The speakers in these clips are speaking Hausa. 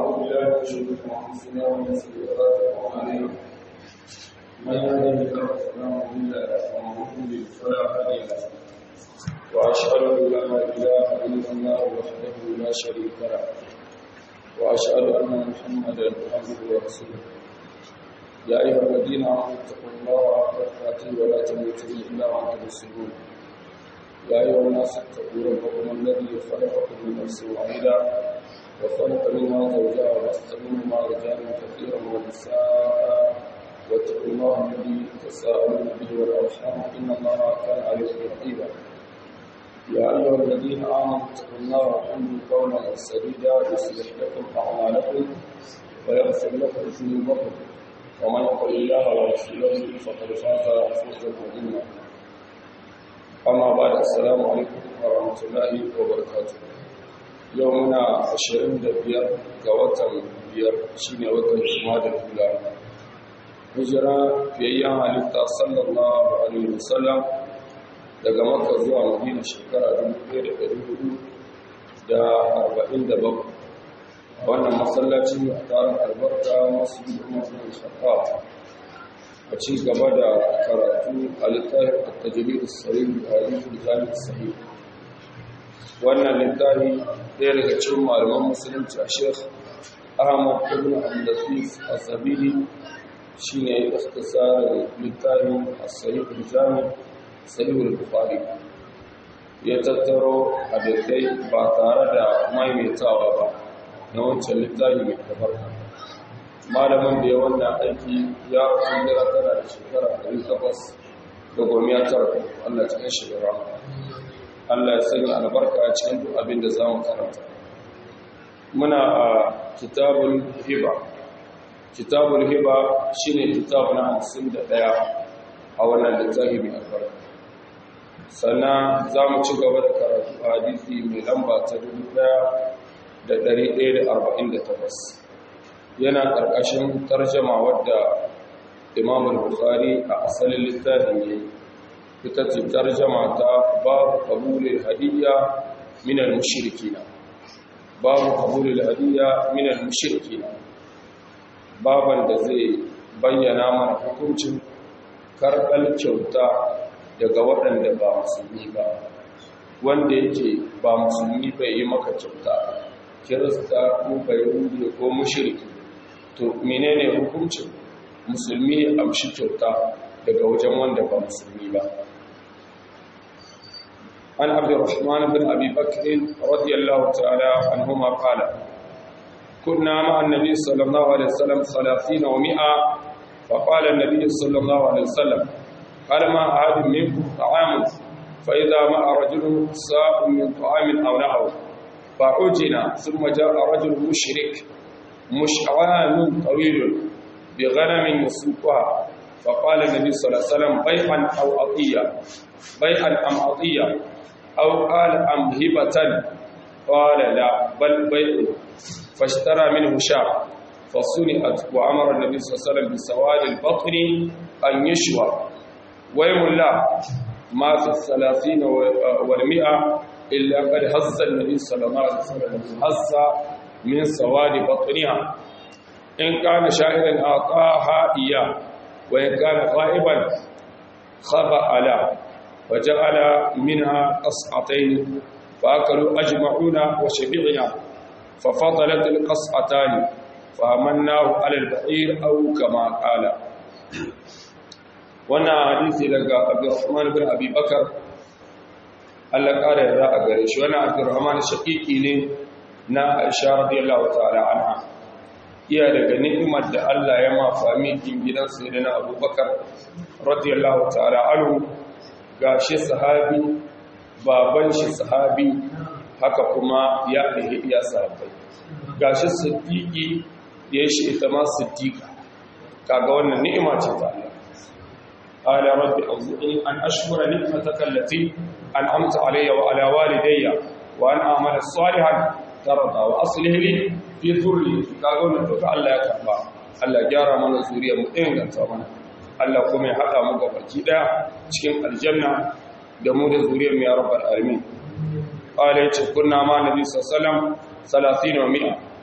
ونعوذ بالله من شرور انفسنا ومن سيئات اعمالنا من يهده الله فلا مضل له ومن يضلل فلا هادي له واشهد ان لا اله الا الله وحده لا شريك له واشهد ان محمدا عبده ورسوله يا ايها الذين امنوا اتقوا الله حق تقاته ولا تموتن الا وانتم مسلمون يا ايها الناس اتقوا ربكم الذي خلقكم من نفس واحده وخلق منها زوجها وبث منهما رجالا كثيرا ونساء واتقوا الله الذي تساءلون به والارحام ان الله كان عليكم رقيبا يا ايها الذين امنوا اتقوا الله وقولوا قولا سديدا يصلح لكم اعمالكم ويغفر لكم ذنوبكم ومن يطع الله ورسوله فقد فاز فوزا عظيما اما بعد السلام عليكم ورحمه الله وبركاته يومنا 25 ga watan biyar shine watan Jumadal Ula hijira fiyayyen halitta sallallahu alaihi wasallam daga Makka zuwa Madina shekara 1447 wannan masallaci a tarin albarka masu yi masu shakka a ci gaba da karatu a littafin attajiri da sarin da halittar jami'ar sahih wannan littafi ɗaya daga cikin malaman musulunci a shekh ahmad ibn abdulaziz azabili shi ne ikhtisarin littafin as-sahih al-jami sahih al-bukhari ya tattaro hadisai ba tare da maimaitawa ba na wancan littafi mai albarka malamin da ya wannan aiki ya rasu jira tana da shekara ɗari takwas da gomiya tara Allah cikin shekara Allah ya sanya albarka a cikin duk abin da za mu karanta muna a kitabul hiba kitabul hiba shine kitabu na hamsin da ɗaya a wannan littafi mai albarka sannan za mu ci gaba da karatu a hadisi mai lamba ta dubu ɗaya da ɗari ɗaya da arba'in da takwas yana ƙarƙashin tarjama wadda imamul bukhari a asalin littafin ya yi ita ce tarjama ta babu qabulil hadiyya min al-mushrikina babu qabulil hadiyya min al-mushrikina baban da zai bayyana mana hukuncin karɓar kyauta daga waɗanda ba musulmi ba wanda yake ba musulmi bai yi maka kyauta kirista ko bayahudi ko mushriki to menene hukuncin musulmi ya amshi kyauta daga wajen wanda ba musulmi ba an abd الرحمن بن ابي بكر رضي الله تعالى عنهما قال كنا مع النبي صلى الله عليه وسلم 30 و100 فقال النبي صلى الله عليه وسلم هل ما احد منكم طعام فاذا مع رجل ساء من طعام او نحو فعجنا ثم جاء رجل مشرك مشعوان طويل بغنم يسوقها فقال النبي صلى الله عليه وسلم بيعا أو عطية بيعا أم عطية أو قال أم هبة قال لا بل بيع فاشترى منه شاة فصنعت وأمر النبي صلى الله عليه وسلم بسواد البطن أن يشوى ويم الله ما في الثلاثين والمئة إلا قد هز النبي صلى الله عليه وسلم هز من سواد بطنها إن كان شاعرا أعطاها إياه وإن كان غائبا خبأ على وجعل منها قصعتين فأكلوا أجمعون وشبعنا ففضلت القصعتان فأمناه على البعير أو كما قال وانا حديثي لك عبد الرحمن بن أبي بكر Allah ƙara yarda a gare shi wani Abdurrahman shaƙiƙi ne na Aisha radiyallahu ta'ala anha iya daga ni'imar da Allah ya ma famikin gidan sayyidina Abubakar radiyallahu ta'ala anhu gashi sahabi baban shi sahabi haka kuma ya ɗaya iya sahabbai gashi siddiqi da ya shi ita ma siddiqa kaga wannan ni'ima ce ta Allah qala rabbi awzi'ni an ashkura ni'mataka allati an'amta alayya wa ala walidayya wa an a'mala salihan tarda wa aslih li fi dhurriyyati kaga wannan duka Allah ya karba Allah gyara mana zuriyar mu inganta mana Allah kuma ya haɗa mu ga baki daya cikin aljanna da mu da zuriyar mu ya rabbal alamin qala yace kunna ma nabi sallallahu alaihi wasallam 30 wa 100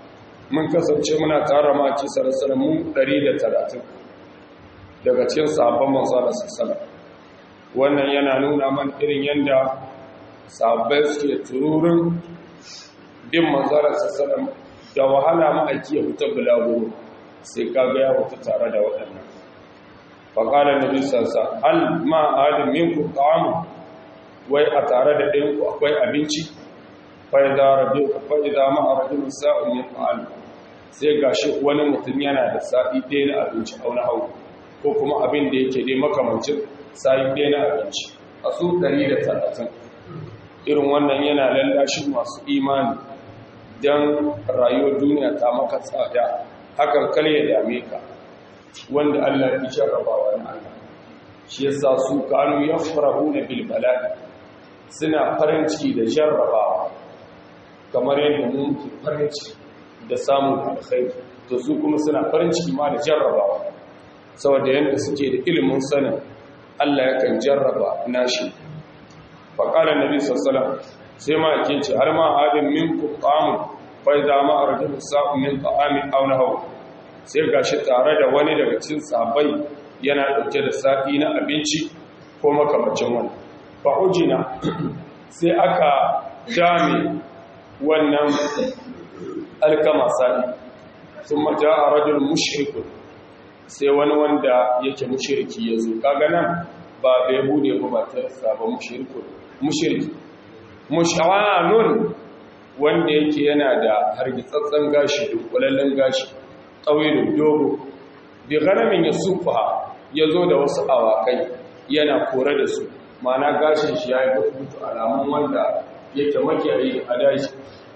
mun kasance muna tara maki sarasara mu 130 daga cikin sahabban manzo da sassala wannan yana nuna man irin yanda sahabbai suke tururin bin manzo da sassala da wahala ma'aiki ya fita bulaguro sai kaga ya fita tare da waɗannan faƙalar nabi sassa hal ma adin minku ta'amu wai a tare da ɗayanku akwai abinci fa'iza ma a rajin sa'un ya fa'alu sai ga shi wani mutum yana da sa'i ɗaya na abinci a wani hau ko kuma abin da yake dai makamancin sa'i ɗaya na abinci a su talatin. irin wannan yana lallashin masu imani don rayuwar duniya ta maka tsada hakan kal ya dame ka wanda Allah ya jarrabawa na Allah shi yasa su kanu yafrahuna bil bala'i suna farin ciki da jarrabawa kamar yadda mu ke farin ciki da samun alkhairi to su kuma suna farin ciki ma da jarrabawa saboda yadda suke da ilimin sanin Allah yakan jarraba nashi fa qala nabi sallallahu sai ma yake ce har ma adin minkum ta'amun fa idza ma arjulu sa'u min ta'amin aw nahaw sai gashi tare da wani daga cikin sahabbai yana dauke da sa'i na abinci ko makamacin wani fa ujina sai aka dame wannan alkama sa'i thumma jaa rajul mushrik sai wani wanda yake mushriki yazo kaga nan ba bai bude ba ba ta saba mushriku mushriki mushawanun wanda yake yana da hargitsatsen gashi dunkulallen gashi tsawilin dogo bi ganamin ya sufa ya zo da wasu awakai yana kore da su mana gashin shi ya yi butu alamun wanda yake makiyayi a dashi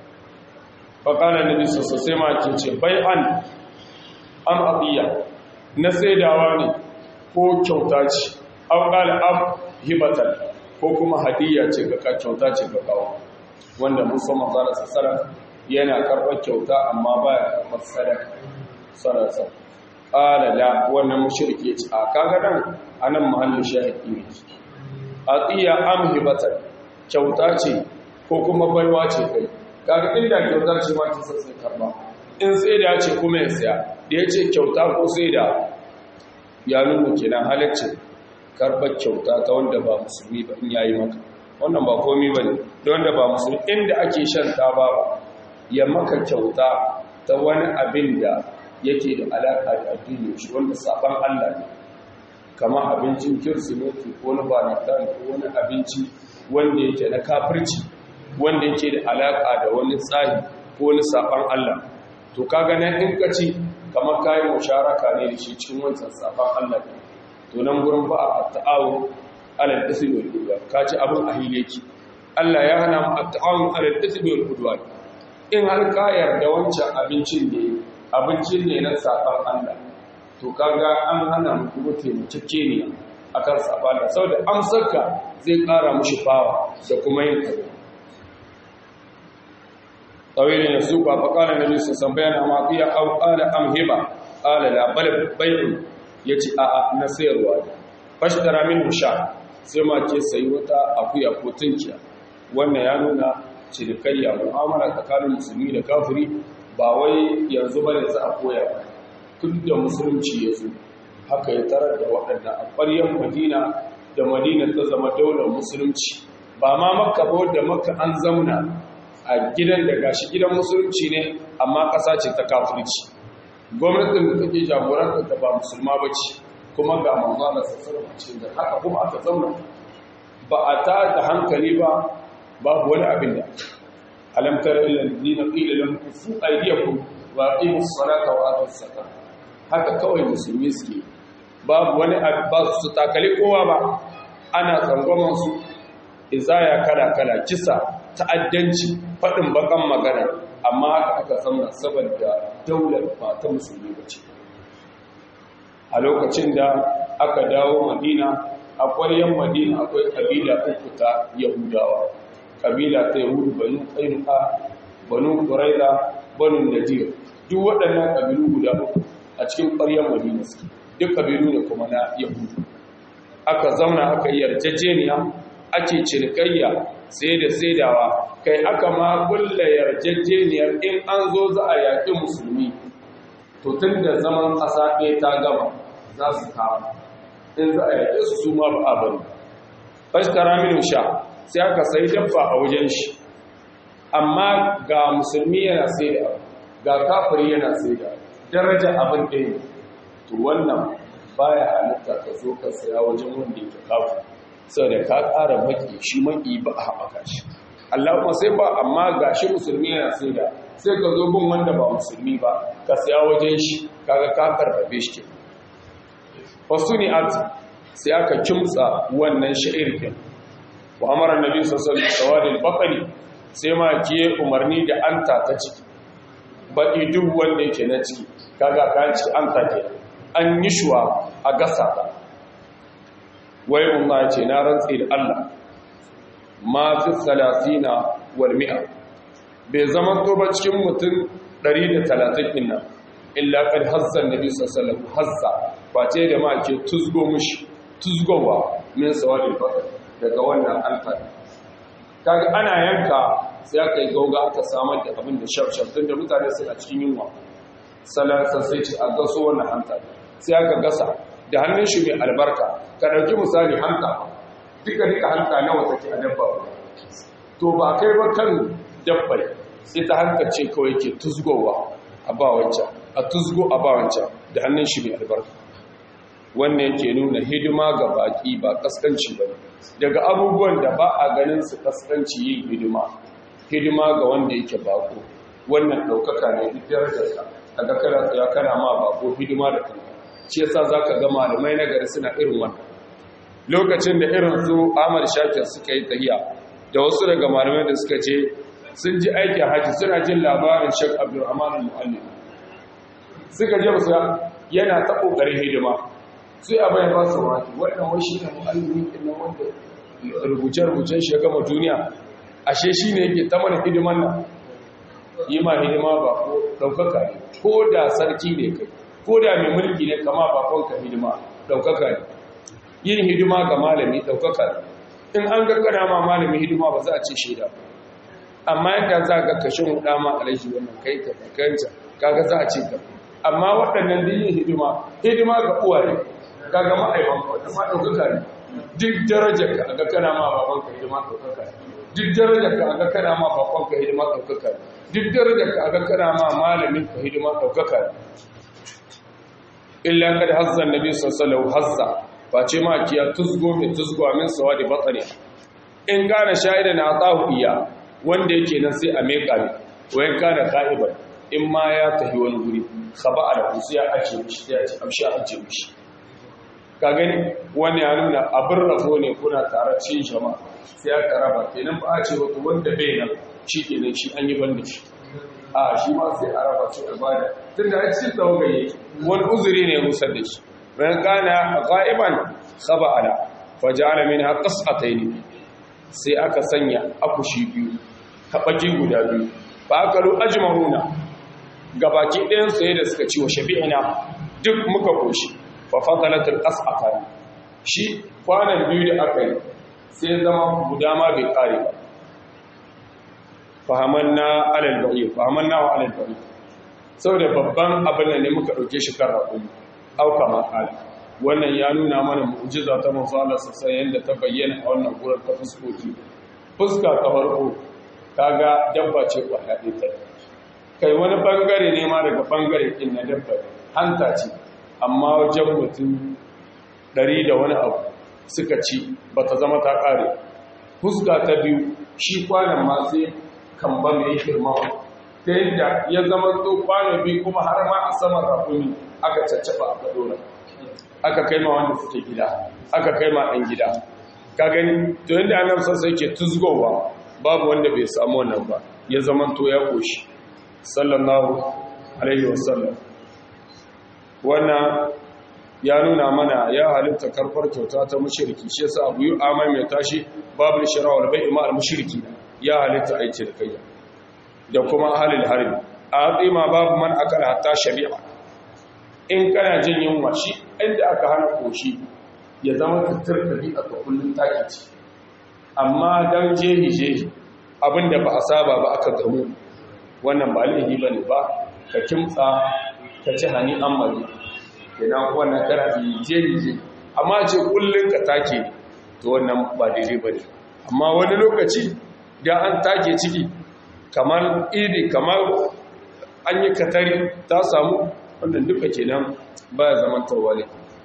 faƙanar nabi sosai ma ke ce bai an an abiya na saidawa ne ko kyauta ce an ƙala an hibatar ko kuma hadiyya ce ga ka kyauta ce ga kawo wanda musamman zara sassara yana karɓar kyauta amma ba ya karɓar sadaka sarasa ƙala la wannan mushrike ce a kaga nan anan mahallin shahidi ne atiya am hibatan kyauta ce ko kuma baiwa ce kai kaga inda kyauta ce ma ki sai karba in sai da ce kuma ya saya da ya ce kyauta ko sai da ya nuna kenan halacce karbar kyauta ta wanda ba musulmi ba in yayi maka wannan ba komai bane da wanda ba musulmi inda ake shan taba ba ya maka kyauta ta wani abin da yake da alaƙa da addini shi wanda saban Allah ne kamar abincin kirsimeti ko na valentine ko wani abinci wanda yake na kafirci wanda yake da alaƙa da wani tsari ko wani saban Allah to kaga nan in ka ci kamar kayan musharaka ne da shi cikin wancan saban Allah ne to nan gurin ba a ta'awun alal ismi wal udwan ka ci abin ahile ki Allah ya hana mu at-ta'awun alal ismi wal udwan in har ka yarda wancan abincin ne abincin ne na saban Allah to kaga an hana mu kuma taimakeke ne akan saban Allah saboda amsarka zai ƙara mushi fawa da kuma yin kaza tawilin ya suka fa kana nabi sun bayana ma fiya au qala am hiba qala la bal bai'un yace a a na sayarwa ne fashtara min sha sai ma ce sayi wata akuya ko tunkiya wannan ya nuna cinikayya mu'amala tsakanin musulmi da kafiri ba wai yanzu bane za a koya ba tun da musulunci ya zo haka ya tarar da waɗanda a ƙwaryar madina da madina ta zama daular musulunci ba ma makka ba wadda makka an zamna a gidan da gashi gidan musulunci ne amma ƙasa ce ta kafirci gwamnatin da take jagoranta ta ba musulma ba ce kuma ga manzana sassarwa ce da haka kuma aka zauna ba a ta da hankali ba babu wani abin da alamtar ilal dina qila lam kufu aydiyakum wa aqimus salata wa atus zakata haka kawai musulmi suke babu wani ba su takali kowa ba ana tsangwaman su izaya kala kala kisa ta'addanci fadin bakan magana amma haka aka samu saboda daular ba ta musulmi bace a lokacin da aka dawo madina a ƙwaryen madina akwai kabila uku ta yahudawa kabila ta yahudu banu ƙainuka banu ƙuraida banu nadir duk waɗannan kabilu guda uku a cikin ƙwaryen madina suke duk kabilu ne kuma na yahudu aka zauna aka yi yarjejeniya ake cinikayya sai da saidawa kai aka ma kulla yarjejeniyar in an zo za a yaƙi musulmi to tun da zaman ƙasa ɗaya ta gama za su kama in za a yaƙe su su ma ba a bari fashtara minu sha sai aka sai dabba a wajen shi amma ga musulmi yana sai da ga kafiri yana sai da daraja abin ɗaya to wannan baya halitta ka zo ka saya wajen wanda yake kafu saboda ka ƙara maki shi maki ba a haɓaka shi Allahumma sai ba amma ga shi musulmi yana sai da sai ka zo bin wanda ba musulmi ba ka saya wajen shi kaga ka karfafe shi ke wasu ni at sai aka kimtsa wannan sha'ir din wa amara nabi sallallahu alaihi wasallam baqali sai ma ke umarni da anta ta ciki baki duk wanda yake na ciki kaga ka ci anta ke an yi shuwa a gasa ta wai umma ce na rantsi da Allah ma fi salatina wal mi'a bai zama to ba cikin mutum 130 din nan illa kad hazza nabi sallallahu alaihi wasallam hazza face da ma ke tuzgo mushi tuzgowa min sawadil bakar daga wannan alfar kaga ana yanka sai aka yi gauga aka samar da abin da shafshaf tun da mutane suna cikin yunwa salansa sai ce a gaso wannan hanta sai aka gasa da hannun shi mai albarka ka ɗauki misali hanta duka duka hanta nawa take a dabba to ba kai ba kan dabbai ita hanta ce kawai ke tuzgowa a ba wancan a tuzgo a ba wancan da hannun shi mai albarka wannan yake nuna hidima ga baki ba kaskanci ba daga abubuwan da ba a ganin su kaskanci yin hidima hidima ga wanda yake bako wannan ɗaukaka ne duk darajarsa daga kana tsaya kana ma bako hidima da kanka shi yasa zaka ga malamai na gari suna irin wannan lokacin da irin su Ahmad Shakir suka yi tahiya da wasu daga malamai da suka ce sun ji aikin haji suna jin labarin Sheikh Abdulrahman Al-Muallim suka je musu yana ta kokarin hidima sai abin ya ba su wani wannan wai shi ne mu'allimi ɗin wanda rubuce-rubucen shi ya gama duniya ashe shi ne yake ta mana hidiman nan yi ma hidima ba ko ɗaukaka ne ko da sarki ne kai ko da mai mulki ne kama bakonka hidima ɗaukaka ne yin hidima ga malami ɗaukaka ne in an gaggana ma malami hidima ba za a ce shaida amma yadda za ga kashin huɗa ma alaihi wannan kai ka kanta kaga za a ce ka amma waɗannan da yin hidima hidima ga uwaye kaga ma'aiban wata ma ɗaukaka ne duk darajar ka aga kana ma baban ka hidima ɗaukaka ne duk darajar ka aga kana ma bakon ka hidima ɗaukaka ne duk darajar ka aga kana ma malamin ka hidima ɗaukaka ne illa kad hazza nabi sallallahu hazza face ma kiya tuzgo mai tuzgo min sawadi batani in kana shaida na atahu iya wanda yake nan sai a meka ne wayan kana qa'iban in ma ya tafi wani guri khaba ala sai ya ace mishi sai ya ce amshi ace mishi ka gani wani ya nuna abin rabo ne kuna tare cikin jama'a sai aka raba kenan ba a ce wato wanda bai nan shi kenan shi an yi banda shi a shi ma sai a raba su ibada tun da a cikin tawagaye wani uzuri ne musar da shi bayan kana ghaiban khaba ala fa ja'ala minha qas'atayn sai aka sanya akushi biyu kabaki guda biyu fa akalu ajma'una gabaki ɗayan sai da suka ci wa shabi'ina duk muka koshi fafadalatul as'afan shi kwanan biyu da aka yi sai zama guda ma bai kare ba fahamanna alal ba'i fahamanna wa alal ba'i saboda babban abin da ne muka dauke shi kan rakumi auka makali wannan ya nuna mana mu'jiza ta manzo Allah sassan yanda ta bayyana a wannan gurin ta fuskoki fuska ta farko kaga dabba ce ko haɗe ta kai wani bangare ne ma daga bangare din na dabba hanta ce amma wajen mutum ɗari da wani abu suka ci ba ta zama ta ƙare fuska ta biyu shi kwanan ma sai kan ba mai girmawa ta yadda ya zama to kwano biyu kuma har ma a saman rafuni aka caccaba aka dora aka kai ma wanda suke gida aka kai ma ɗan gida ka gani to yadda annabi sassa yake tuzgowa babu wanda bai samu wannan ba ya zama to ya koshi sallallahu alaihi wasallam wannan ya nuna mana ya halitta karfar kyauta ta mushriki shi yasa abu yi amai mai tashi babu shara wal bai'i ma al mushriki ya halitta aiki da kai da kuma halil harbi a tsima babu man akala hatta shari'a in kana jin yunwa shi inda aka hana koshi ya zama tattar dabi'a ka kullun taki ce amma don jehi-jehi abinda ba a saba ba aka gamu wannan ba laifi ba ne ba ka kimtsa ka ci hani an mari idan wannan kana jehi-jehi amma ce kullum ka take to wannan ba daidai ba ne amma wani lokaci da an take ciki kamar idi kamar an yi katari ta samu wannan duka kenan ba ya zama tawali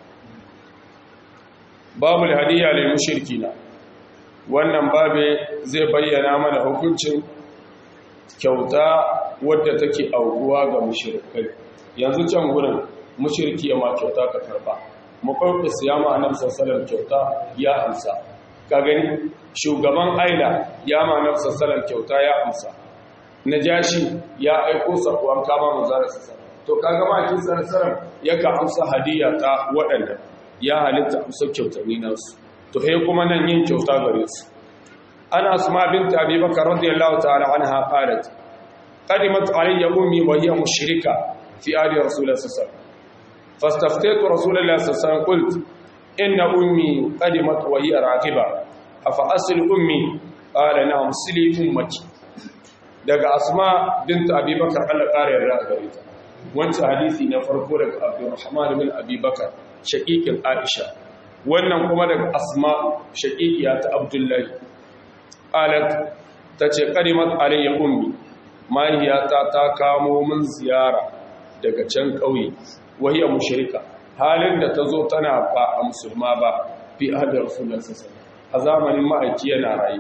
babu hadiyya lil mushrikina wannan babe zai bayyana mana hukuncin kyauta wadda take aukuwa ga mushrikai yanzu can gurin mushriki ya ma kyauta ka karba makwai siyama annabi sallallahu kyauta ya amsa ka gani shugaban aila ya ma annabi sallallahu kyauta ya amsa najashi ya aiko sakuwan kama manzara sallallahu to kaga ma kin sarsaran yaka amsa hadiya ta waɗanda ya halitta amsa kyautani nasu to he kuma nan yin kyauta gare su ana asma bint abi bakar radiyallahu ta'ala anha qalat qadimat alayya ummi wa hiya mushrika fi ali rasulullah sallallahu alaihi wasallam fastaftaitu rasulullah sallallahu alaihi wasallam qult inna ummi qadimat wa hiya raqiba afa asl ummi qala na'am sili ummaki daga asma bint abi bakar Allah kare yarda gare ta wancan hadisi na farko daga abdurrahman bin abi bakar shaqiqin aisha wannan kuma daga asma shaqiqiya ta abdullahi alat tace qadimat alayya ummi mahiyata ta kamo min ziyara daga can kauye wahiya mushrika halin da tazo tana ba a musulma ba fi ahdi rasulullahi sallallahu alaihi wasallam a zamanin ma'aiki yana rayu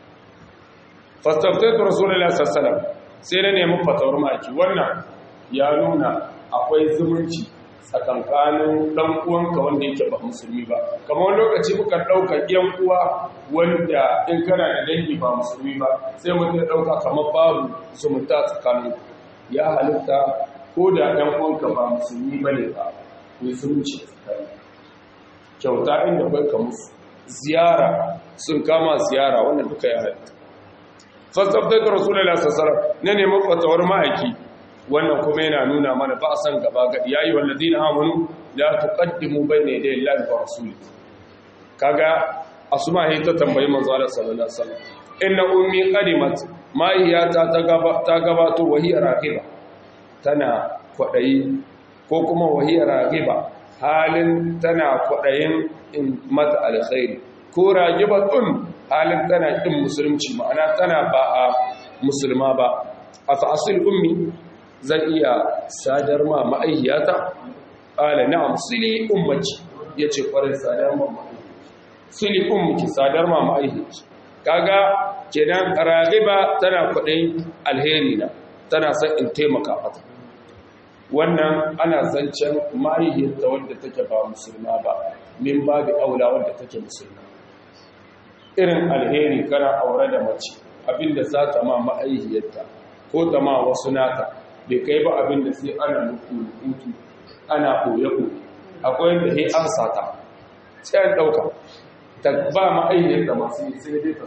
fastaftaitu rasulullahi sallallahu alaihi wasallam sai na nemi fatawar ma'aiki wannan ya nuna akwai zumunci tsakankanin dan uwanka wanda yake ba musulmi ba kamar lokaci muka dauka yan uwa wanda in kana da dangi ba musulmi ba sai mutum ya dauka kamar babu zumunta tsakanin ya halitta ko da yan uwanka ba musulmi bane ba ne zumunci tsakanin kyauta inda bai ka musu ziyara sun kama ziyara wannan duka ya halitta fasabtai da rasulullah sallallahu ne ne mafatawar ma'aiki wannan kuma yana nuna mana ba san gaba ga yayi walladina amanu la tuqaddimu bayna yaday Allahi wa rasuli kaga asma hi ta tambayi manzo Allah sallallahu alaihi wasallam inna ummi qadimat ma hiya ta ta gabato wa hiya raqiba tana kwadayi ko kuma wa hiya raqiba halin tana kwadayin in mata alkhairi ko raqibatun halin tana kin musulunci ma'ana tana ba a musulma ba afa asil ummi zan iya sadar ma ma'aihiyata ƙala na'am sili ummaki ya ce ƙwarar sadar ma ma'aihiyarki sili ummaki sadar ma ma'aihiyarki kaga kenan ragiba tana kwaɗayin alheri na tana son in taimaka mata wannan ana zancen ma'aihiyarta wadda take ba musulma ba min babu aula wadda take musulma irin alheri kana aure da mace abinda za ta ma ma'aihiyarta ko ta ma wasu nata bai kai ba abin da sai ana nuku ana koye-koye akwai da he an sata sai an ɗauka ta ba ma'ayyar da masu yi sai dai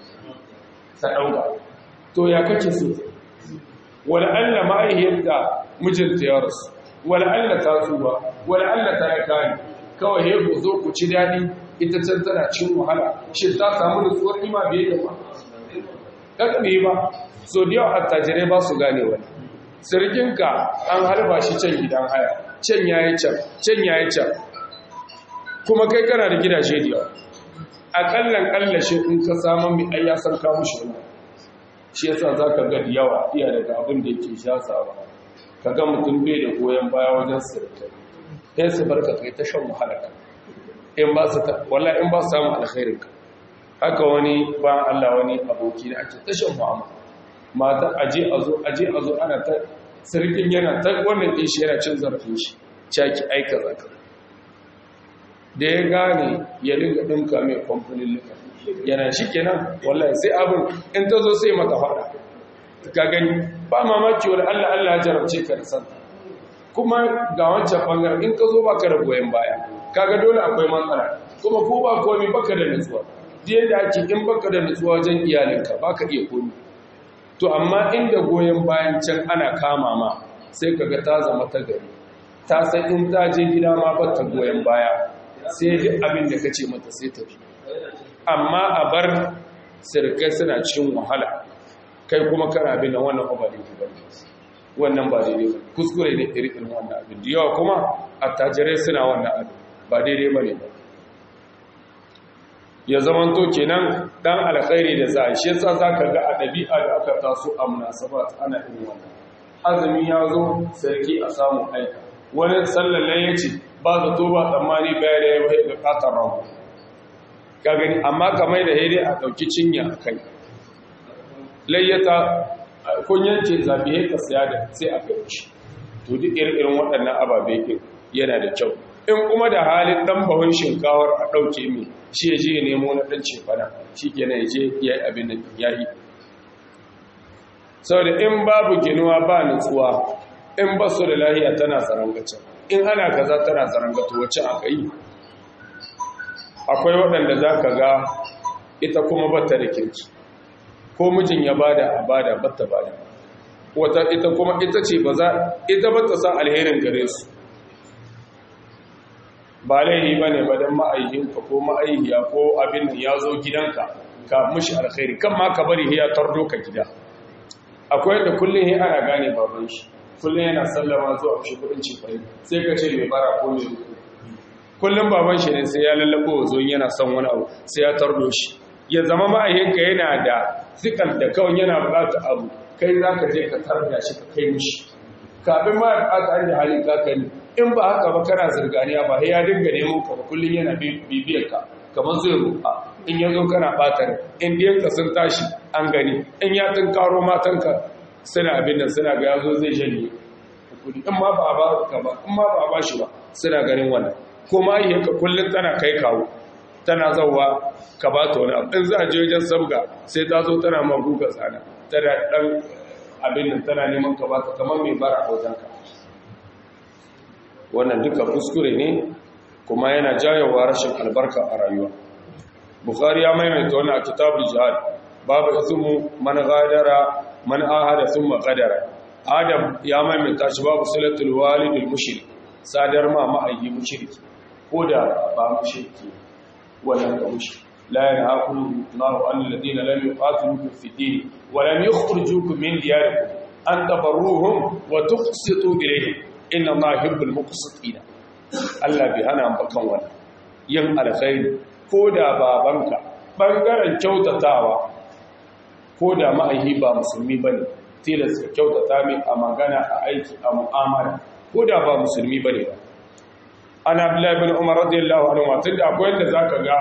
ta ɗauka to ya kake so wani allah ma'ayyar da mijinta ya rasu wani allah ta tsuba wani allah ta ya kani kawai he ku zo ku ci daɗi ita can tana cin wahala shi ta samu nutsuwar ima bai da ba ƙaƙa ba so da yawa attajirai ba su gane wani sirginka an harba shi can gidan haya can yayi can can yayi can kuma kai kana da gidaje da yawa akallan kallashe in ka samu mai ai ya san ka mushi wannan shi yasa zaka ga da yawa iya daga abin da yake shasawa kaga mutum bai da goyen baya wajen sirri kai su barka kai ta shan wahala in ba su wallahi in ba su samu alkhairin ka haka wani ba Allah wani aboki da ake ta shan mu'amala mata aje a zo aje a zo ana ta sarkin yana ta wannan ɗin shi yana cin zarafin shi caki aika zaka da ya gane ya dinga ɗinka mai kwamfanin luka yana shi kenan wallahi sai abin in ta zo sai mata faɗa ka gani ba mamaki wani allah allah jarabce ka da santa kuma ga wancan ɓangaren in ka zo ba ka da goyon baya kaga dole akwai matsala kuma ko ba komi baka da nutsuwa da yadda ake in baka da nutsuwa wajen iyalinka baka iya komi to amma inda goyon bayan can ana kama ma sai kaga ta zama ta gari ta san in ta je gida ma ba ta goyon baya sai duk abin da kace mata sai ta bi amma a bar sirkai suna cikin wahala kai kuma kana bin wannan ba daidai ba wannan ba daidai ba kuskure ne irin wannan abin da yawa kuma attajirai suna wannan abin ba daidai ba ne ba ya zaman to kenan dan alkhairi da za a shi yasa zaka ga a dabi'a da aka taso a munasabat ana irin wannan azumi ya zo sarki a samu aika wani sallalle ya ce ba zato ba tsammani baya da yawa ga katar rahu ka gani amma kamar da haidai a ɗauki cinya a kai layyata kun yanke zafi ka saya da sai a kai shi to duk irin waɗannan ababe yana da kyau in kuma da halin ɗan bahon shinkawar a ɗauke mai shi ya je ya nemo na ɗan cefana shi kenan ya je ya yi abin da ya yi sau da in babu ginuwa ba nutsuwa in ba su da lahiya tana zarangacin in ana kaza tana zarangatu wacce aka yi akwai waɗanda za ka ga ita kuma batta da kirki ko mijin ya bada a bada batta bada wata ita kuma ita ce ba za ita batta sa alherin gare su ba laihi ba ne ba don ma'aihinka ko ma'aihiya ko abin da ya zo gidanka ka mushi alkhairi kan ma ka bari ya tardo ka gida akwai yadda kullum ya ana gane baban shi kullum yana sallama zuwa shi kudin cifai sai ka ce mai bara ko mai ruku kullum baban shi ne sai ya lallabo zo yana son wani abu sai ya tardo shi ya zama ma'aikinka yana da zikar da kawai yana bukata abu kai za ka je ka tarda shi ka kai mishi kafin ma ya bukata an da halin kakani in ba haka ba kana zirganiya ba ya dinga neman ka ba kullum yana bibiyar ka kamar zai roƙa in ya zo kana ɓatar in diyanka sun tashi an gani in ya tun karo matanka suna abin da suna ga yazo zai janye kudi in ma ba ba ka ba in ma ba ba shi ba suna ganin wannan ko ma yi ka kullun tana kai kawo tana zauwa ka ba ta wani abu in za a je wajen sabga sai ta zo tana ma guga tsana tana dan abin nan tana neman ka ba ta kamar mai bara a wajenka wannan duka kuskure ne kuma yana jayowa rashin albarka a rayuwa bukhari ya maimaita wannan a kitabul jihad babu ismu man ghadara man ahada thumma qadara adam ya maimaita shi babu salatul walidul mushrik sadar ma ma'ayyi mushriki ko da ba mushriki wannan ka mushrik la yanhaakum Allahu an alladhina lam yuqatilukum fi din wa lam yukhrijukum min diyarikum an tabarruhum wa tuqsitu ilayhim inna Allaha yuhibbul muqsitin Allah bai hana ba kan wannan yin alkhairi ko da babanka bangaren kyautatawa ko da ma'aihi ba musulmi ba ne tilasta kyautata mai a magana a aiki a mu'amala ko da ba musulmi ba ne ba ana abdullahi bin umar radiyallahu anhu watan da akwai yadda zaka ga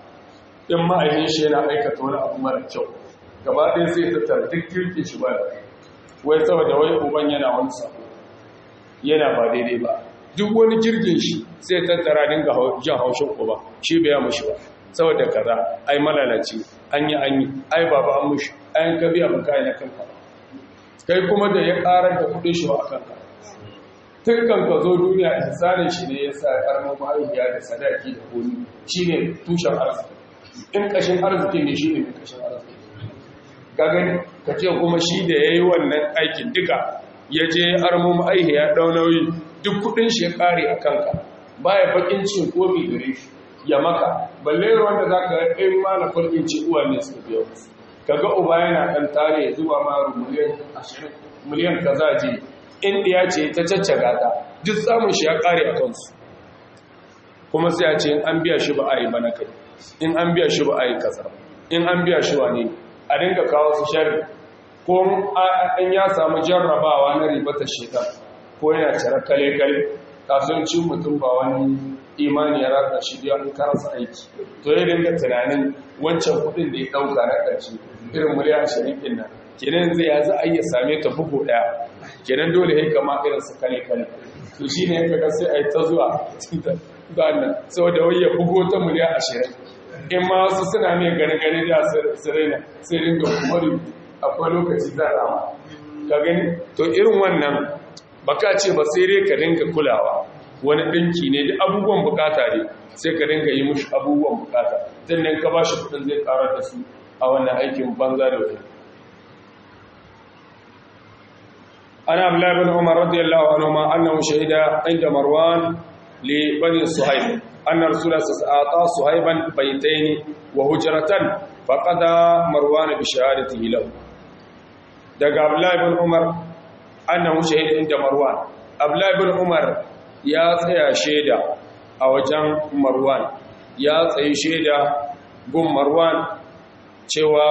in ma'aihin shi yana aikata wani abu mara kyau gaba ɗaya sai ta tardik kirki shi ba wai saboda wai uban yana wani sabo yana ba daidai ba duk wani kirkin shi sai tattara dinga jan haushin uba shi bai mushi ba saboda kaza ai malalaci an yi an yi ai baba an mushi ayan ka biya maka na kanka kai kuma da ya karar da kudin shi ba a kanka tun kan ka zo duniya insanin shi ne ya sa karmar mahaifiya da sadaki da komi shi ne tushen arziki in kashin arziki ne shi ne mai kashin arziki ka gani ka ce kuma shi da ya yi wannan aikin duka ya je armo mahaifiya ɗau nauyi duk kudin shi ya kare a kanka baya bakin cin komi gare shi ya maka balle wanda za ka in ma na farkin ci uwa ne su biyo kaga uba yana dan tare ya zuba ma miliyan 20 miliyan kaza je in diya ce ta caccaga ta duk samun shi ya kare a kansu kuma sai a ce in an biya shi ba a yi bana kai in an biya shi ba a yi kaza in an biya shi wani a dinga kawo su shari ko an ya samu jarrabawa na ribata shekar ko yana cire kale-kale kasuwancin mutum ba wani imani ya rata shi da an karasa aiki to ya dinga tunanin wancan kudin da ya dauka na ƙarshe irin miliyan ashirin ɗin nan kenan zai ya za a iya same ta bugu ɗaya kenan dole ya kama irin su kale kale to shi ne ya sai a yi ta zuwa ga nan saboda wai ya bugo ta miliyan ashirin in ma wasu suna mai gani gani da su raina sai dinga kumari akwai lokaci za rama ka gani to irin wannan baka ce ba sai dai ka dinga kulawa wani ɗinki ne da abubuwan bukata ne sai ka dinga yi mushi abubuwan bukata sannan ka ba shi kudin zai karar da su a wannan aikin banza da wani ana abdullahi bin umar radiyallahu anhu ma annahu shahida inda marwan li bani suhaib anna rasulullah sallallahu suhaiban baytayn wa hujratan faqada marwan bi shahadatihi lahu daga abdullahi ibn umar annahu shahida inda marwan abdullahi ibn umar ya tsaya shaida a wajen marwan ya tsayi shaida gun marwan cewa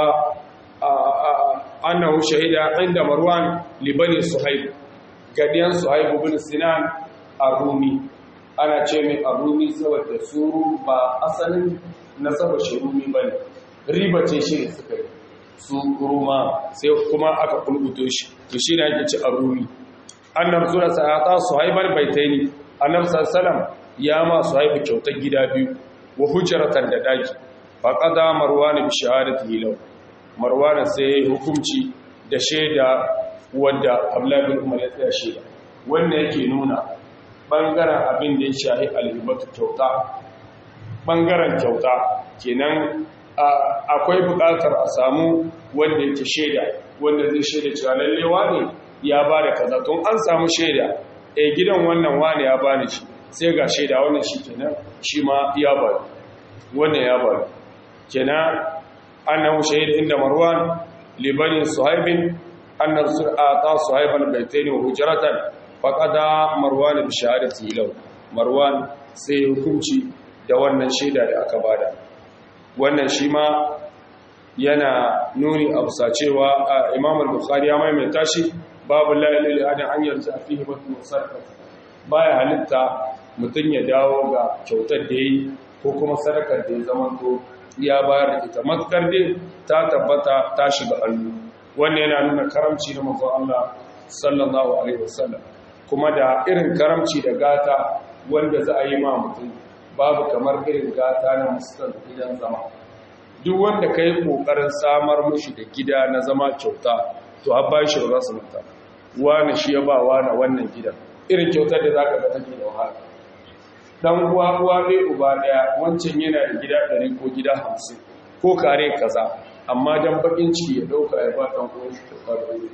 annahu shahida inda marwan libani suhaib gadiyan suhaib ibn sinan arumi ana ce mai arumi saboda suru ba asalin nasaba shirumi bane riba ce shi ne suka yi su ruma sai kuma aka kulbuto shi to shi ne ake ci arumi annabi sura sa'ata suhaiban baitaini annabi sallallahu ya ma suhaibu kyautar gida biyu wa hujratan da daki faqada marwan bi shahadatihi law marwan sai hukunci da shaida wanda Abdullahi bin Umar ya tsaya shaida wannan yake nuna bangaren abin da ya shahi alhibatu kyauta bangaren kyauta kenan akwai buƙatar a samu wanda yake shaida wanda zai shaida cewa lalle wane ya ba da kaza tun an samu shaida eh gidan wannan wane ya bani shi sai ga shaida wannan shi kenan shi ma ya bari wannan ya bari kenan annahu shahid inda marwan libani suhaibin annar sur'ata suhaiban baitaini wa hujratan faqada marwan bi shahadati law marwan sai hukunci da wannan shaida da aka bada wannan shi ma yana nuni a bisa cewa imam al-bukhari ya maimaita shi babu lalil adan an yarda fihi mutum sarfa baya halitta mutum ya dawo ga kyautar da yi ko kuma sadakar da ya zama to ya bayar da ita matkar dai ta tabbata ta shiga hannu wannan yana nuna karamci na manzo Allah sallallahu alaihi wasallam kuma da irin karamci da gata wanda za a yi ma mutum babu kamar irin gata na musulun gidan zama duk wanda ka yi ƙoƙarin samar mushi da gida na zama kyauta to har ba shi ba za su mata wani shi ya ba wani wannan gidan irin kyautar da za ka ga take da wahala dan uwa uwa ne uba ɗaya wancan yana da gida ɗari ko gida hamsin ko kare kaza amma dan bakin ciki ya ɗauka ya ba ɗan uwan shi kyauta da wani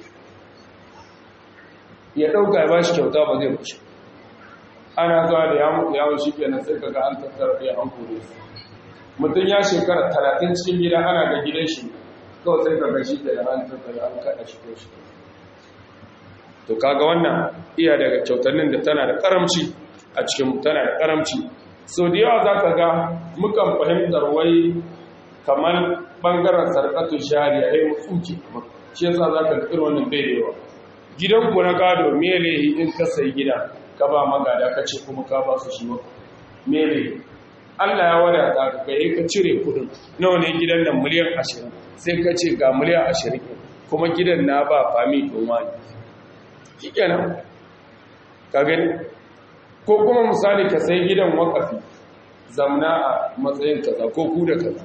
ya ɗauka ya ba shi kyauta ba zai bashi ana zuwa da yawon shi kenan sai kaga an tattara ɗaya an kore su mutum ya shekara talatin cikin gida ana da gidan shi kawai sai kaga shi da an tattara an kaɗa shi ko shi to kaga wannan iya daga kyautannin da tana da karamci a cikin tana da karamci so da yawa za ka ga mukan fahimtar wai kamar bangaren sarkatu shari'a ya yi tsuke shi yasa za ka ga irin wannan bai da yawa gidan ku na gado mele in ka sayi gida ka ba magada ka ce kuma ka ba su shi maka mele Allah ya wadata ka kai ka cire kudin nawa ne gidan nan miliyan 20 sai ka ce ga miliyan 20 kuma gidan na ba fami don wani shikenan ka gani ko kuma misali ka sai gidan wakafi zamna a matsayin kaza ko ku da kaza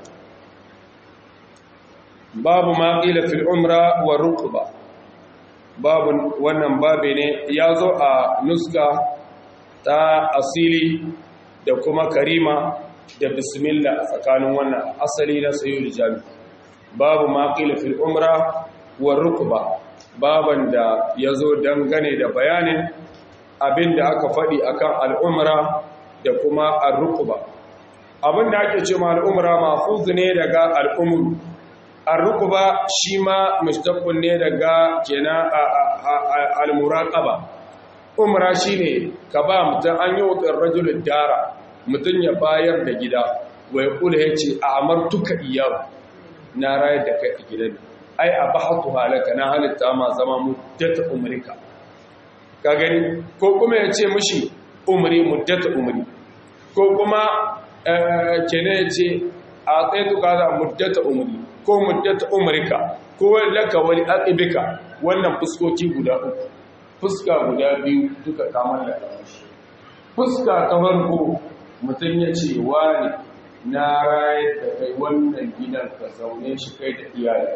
babu ma qila fil umra wa ruqba babu wannan babe ne ya zo a nuska ta asili da kuma karima da bismillah a tsakanin wannan asali na sayyid jami babu ma qila fil umra wa rukba baban da yazo dangane da bayanin abinda aka faɗi akan al'umra da kuma ar-rukba abinda ake cewa al'umra mahfuz ne daga al'umru ar-rukba shi ma mustaqqil ne daga kenan al-muraqaba umra shine ka ba mutum an yi wutar rajulun dara mutum ya bayar da gida wai kula ya ce a amartuka iyawa na rayar da kai a gidan ai a bahatu halaka na halitta ma zama muddata umrika ka gani ko kuma ya ce mushi umri muddata umri ko kuma kene ya ce a tsaye tuka za muddata umri ko muddata umrika ko laka wani al'ibika wannan fuskoki guda uku fuska guda biyu duka kamar da shi fuska ta farko mutum ya ce wani na rayar da kai wannan gidan ka zaune shi kai da iyayen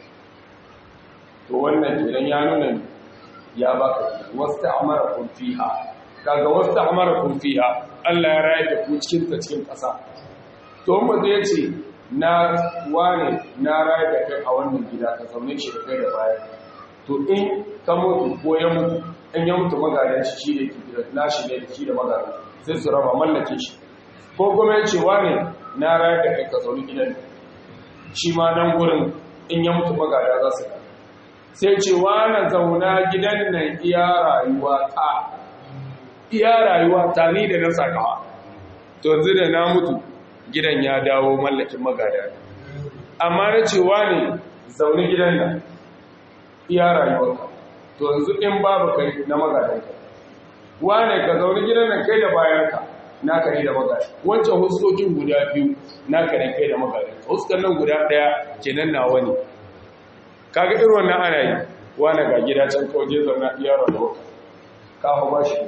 to wannan gidan ya nuna ya baka wasu ta'amara kun fiha kaga wasu ta'amara kun fiha Allah ya rayar da ku cikin ta cikin ƙasa to mutum ya ce na wane na rayar da kai a wannan gida ka zaune shi da kai da bayan to in ka mutu ko ya mutu in ya mutu magadan shi shi ne ke nashi ne da shi da magadan sai su raba mallake shi ko kuma ya ce wane na rayar da kai ka zaune gidan shi ma nan gurin in ya mutu magada za su sai ce na zauna gidan nan iya rayuwa ta iya rayuwa ta ni da na sakawa to yanzu da na mutu gidan ya dawo mallakin magada amma na cewa ne zaune gidan nan iya rayuwarka to yanzu in babu kai na magadanka wane ka zaune gidan nan kai da bayanka na kare da magada wancan huskokin guda biyu na kare kai da magadanka huskan nan guda daya kenan nawa ne kaga irin wannan ana yi wane ga gida can kawai je zauna iya rayuwarka ka hau ba shi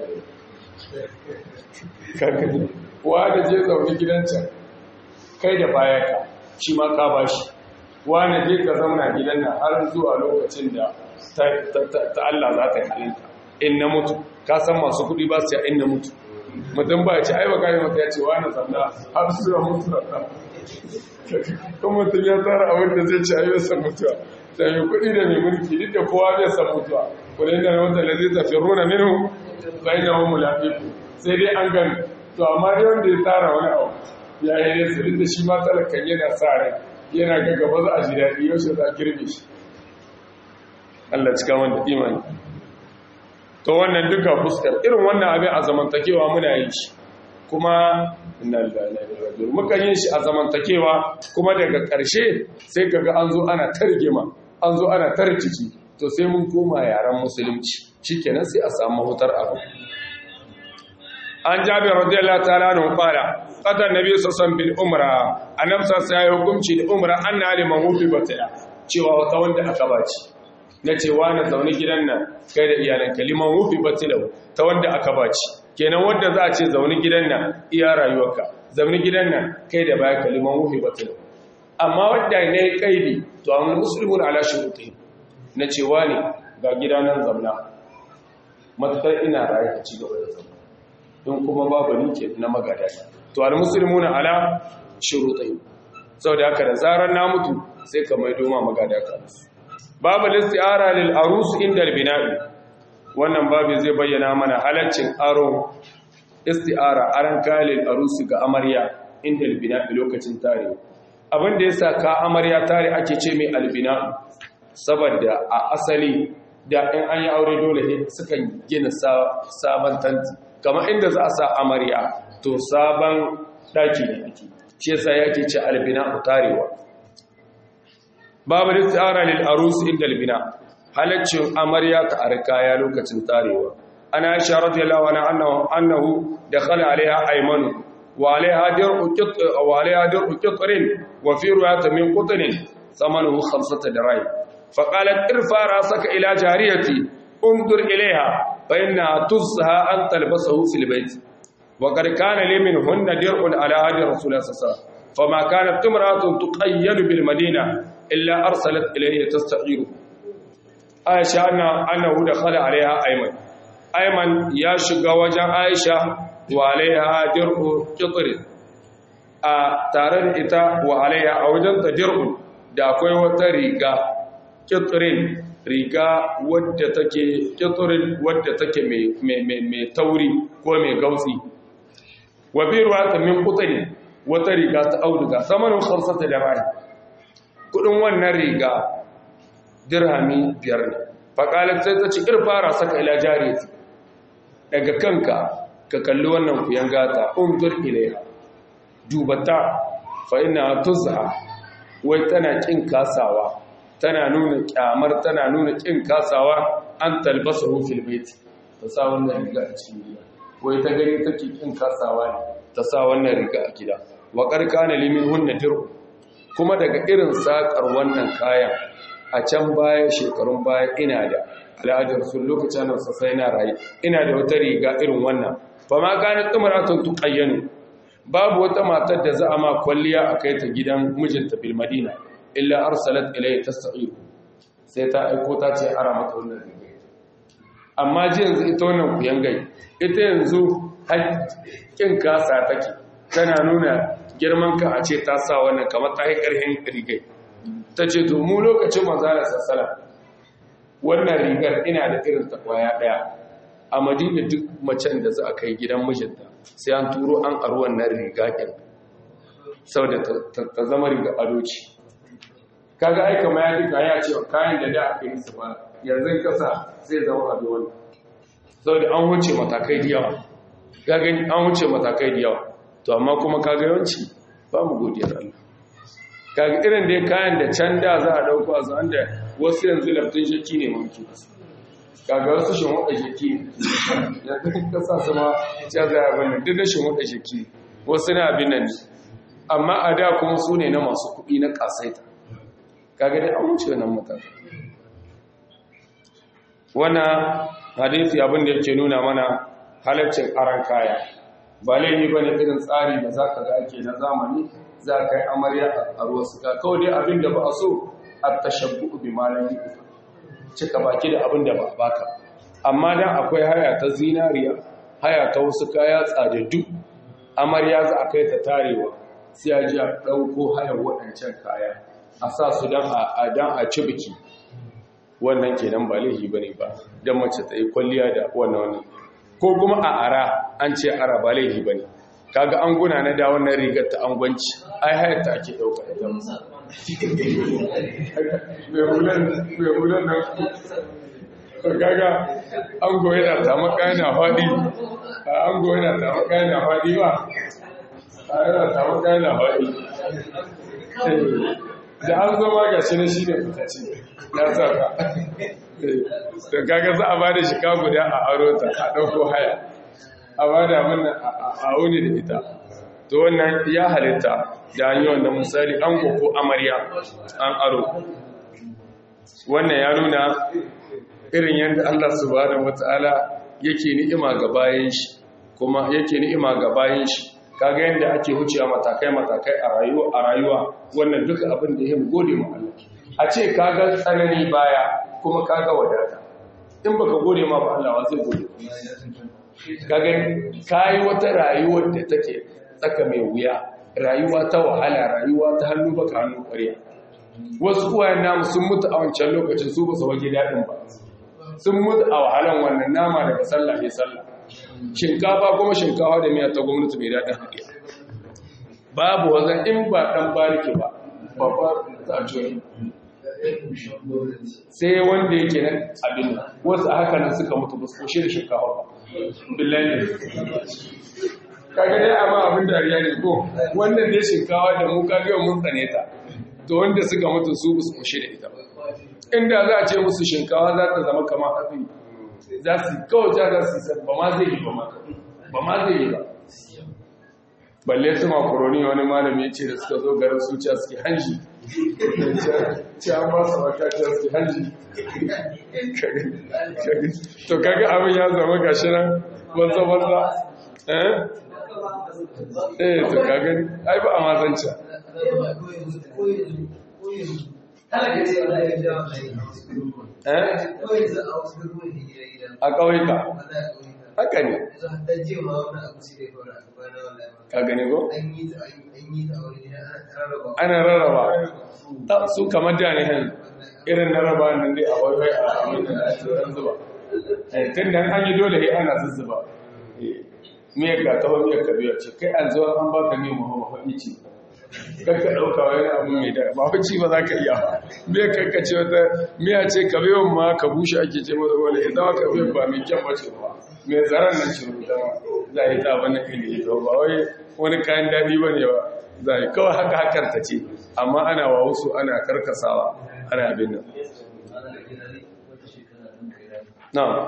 kaga wane je zaune gidan can kai da bayanka shi ma ka ba shi wane je ka zauna gidan nan har zuwa lokacin da ta Allah za ta yi halinta in na mutu ka san masu kudi ba su ya in na mutu mutum ba ya ce ai baka yi mata ya ce wane zauna har zuwa mutu da ta kuma mutum ya tsara abin da zai ce ai bai san mutuwa da mai kudi da mai mulki duk da kowa bai san mutuwa kudin da wanda da zai tafi runa minu bai na wani mulafiku sai dai an gani to amma dai wanda ya tsara wani abu ya yi nesa duk da shi ma talakan yana sa rai yana ga gaba za a ji daɗi yau za a girbe shi Allah cika wanda imani to wannan duka fuskar irin wannan abin a zamantakewa muna yin shi kuma inna lillahi wa inna ilaihi raji'un muka yin shi a zamantakewa kuma daga ƙarshe sai kaga an zo ana targima an zo ana tarkici to sai mun koma yaren musulunci shikenan sai a samu mahutar abu an jabi radiyallahu ta'ala anhu qala qada nabi sallallahu bil umra annab sai ya hukunci da umra anna liman hufi bataya cewa wata wanda aka baci na cewa na zaune gidan nan kai da iyalanka liman hufi bataya ta wanda aka baci kenan wanda za a ce zaune gidan nan iya rayuwarka zaune gidan nan kai da baya ka liman hufi bataya amma wanda ne kaidi to an muslimun ala shuruti na cewa ne ga gidanan zamna matakar ina raye ka ci gaba da zama in kuma babu nike na magada to almuslimuna ala shurutai saboda haka da zarar na mutu sai ka mai doma magada ka babu listi'ara lil arus inda albina'i wannan babu zai bayyana mana halaccin aro isti'ara aran kalil arus ga amarya inda albina'i lokacin tare abin da yasa ka amarya tare ake ce mai albina'u saboda a asali da in an yi aure dole sukan gina sabon tanti kamar inda za a sa amarya to sabon daki ne ake shi yasa yake ce albina tarewa babu istihara lil arus inda albina halaccin amarya ta arkaya lokacin tarewa ana aisha radiyallahu anha annahu annahu dakhala alaiha aymanu wa alaiha dir'u qit wa alaiha dir'u qitrin wa fi ru'atin min qutrin thamanuhu khamsata dirham faqalat irfa rasaka ila jariyati انظر إليها فإنها تزهى أن تلبسه في البيت وقد كان لي منهن درع على هذه رسول الله صلى الله عليه وسلم فما كانت امرأة تقيد بالمدينة إلا أرسلت إليه تستعيره عائشة أنه دخل عليها أيمن أيمن يشق وجه عائشة وعليها درع قطر tare da ita wa alaiha a wajen ta dir'un da akwai wata riga kitrin riga wadda take kiturin wadda take mai tauri ko mai gautsi wa biruwa ta min kutani wata riga ta auduga samanin khamsata da rai kudin wannan riga dirhami biyar ne faƙalar sai ta ci irfara saka ila jariyati daga kanka ka kalli wannan kuyan gata unzur ilaiha dubata fa ina tuzha wai tana kin kasawa tana nuna kyamar tana nuna kin kasawa an talbasa fil bait ta sa wannan riga a cikin gida wai ta gani take kin kasawa ne ta sa wannan riga a gida wa qarqana limin hunna dir'u kuma daga irin sakar wannan kayan a can baya shekarun baya ina da al'adar sun lokacin nan sai na rayu ina da wata riga irin wannan fa ma kana tumratun tuqayyanu babu wata matar da za a ma kwalliya a kai ta gidan mijinta bil madina illa arsalat ilayhi tasta'ir sai ta aiko ta ce ara mata wannan riga amma ji yanzu ita wannan kuyangai ita yanzu hakkin kasa take tana nuna girman ka a ce ta sa wannan kamar ta yi karhin rigai ta ce to mu lokacin manzala sassala wannan rigar ina da irin ta kwaya daya a madina duk macen da za a kai gidan mijinta sai an turo an aro wannan riga ɗin sau da ta zama riga ado ce kaga ai kamar ya duka ya ce kayan da da aka yi su ba yanzu kasa zai zama abin wani saboda an wuce matakai da yawa ga gani an wuce matakai da yawa to amma kuma kaga yawanci ba mu godiyar Allah kaga irin da kayan da can da za a dauko a zan da wasu yanzu laftin shakki ne mamki kaga wasu shin wada shakki yanzu ka sa su ma ya za a bane duk da shin wada shakki wasu na abin nan amma a da kuma su ne na masu kuɗi na kasaita kaga dai an wuce wannan matakai wannan hadisi abin da yake nuna mana halaccin aran kaya ba laifi bane irin tsari da zaka ga ake na zamani za ka yi amarya a ruwa suka kawai dai abin da ba a so a tashabbu bi malami cika baki da abin da ba a baka amma dan akwai haya ta zinariya haya ta wasu kaya tsadaddu amarya za a kai ta tarewa sai a ji a ɗauko hayar waɗancan kaya a sa su don a ci biki wannan kenan ba laifi bane ba dan mace ta yi kwalliya da wannan wannan ko kuma a ara an ce ara ba laifi bane kaga an guna na da wannan rigar ta angwanci ai hayar ta ake dauka ita mai hulan mai hulan nan kaga an goye da ta makana fadi an goye da ta makana fadi ba a yana ta makana fadi da an zama ga shi ne shi ne fitace ya sa ka da kaga za a ba da shi guda a aro ta a ɗauko haya a ba da mana a wuni da ita to wannan ya halitta da hanyoyin da misali an ko amarya an aro wannan ya nuna irin yadda Allah subhanahu wata'ala yake ni'ima ga bayan shi kuma yake ni'ima ga bayan shi kaga yadda ake wucewa matakai matakai a rayuwa a rayuwa wannan duka abin da ya gode mu Allah a ce kaga tsanani baya kuma kaga wadata in baka gode ma ba Allah wa zai gode kaga kai wata rayuwar da take tsaka mai wuya rayuwa ta wahala rayuwa ta hannu baka hannu ƙwarya wasu uwayen namu sun mutu a wancan lokacin su ba su waje daɗin ba sun mutu a wahalan wannan nama daga sallah ya sallah shinkafa kuma shinkafa da miya ta gwamnati mai daɗin haɗiya babu wazan in ba ɗan bariki ba babba ta coyi sai wanda yake nan abin wasu a haka nan suka mutu ba su kushe da shinkafa ba billahi kaga dai amma abin dariya ne ko wannan dai shinkafa da mu kaga yau mun tsane ta to wanda suka mutu su ba su kushe da ita ba inda za a ce musu shinkawa za ta zama kamar hatsi za su kawai ja za su yi ba ma zai yi ba ma ba ma zai yi ba balle su makaroni wani malami ya ce da suka zo garin su ce suke hanji ce an ba su maka ce suke hanji to kaga abin ya zama gashi nan banza banza eh eh to kaga ai ba a mazanca a ƙauyuka haka ne ka gani ko? ana rarraba ta su kamar da ne irin na raba nan dai a waiwai a amina da ake ran zuba tun da an yi dole ya ana zuzzuba miyar ka taho miyar ka biya ce kai an zuwa an baka ne mu haɗi ce kakka ɗauka wani abu mai da ba ci ba za ka iya ba miya kakka ce wata miya ce ka biyan ma ka bushe ake ce mata wani ita ma ka biyan ba mai kyan bace ba mai zaren nan ce rubuta ma za a yi ta wani ili to ba wai wani kayan daɗi ba ne ba za a yi kawai haka hakan ta ce amma ana wa wasu ana karkasawa ana abin nan na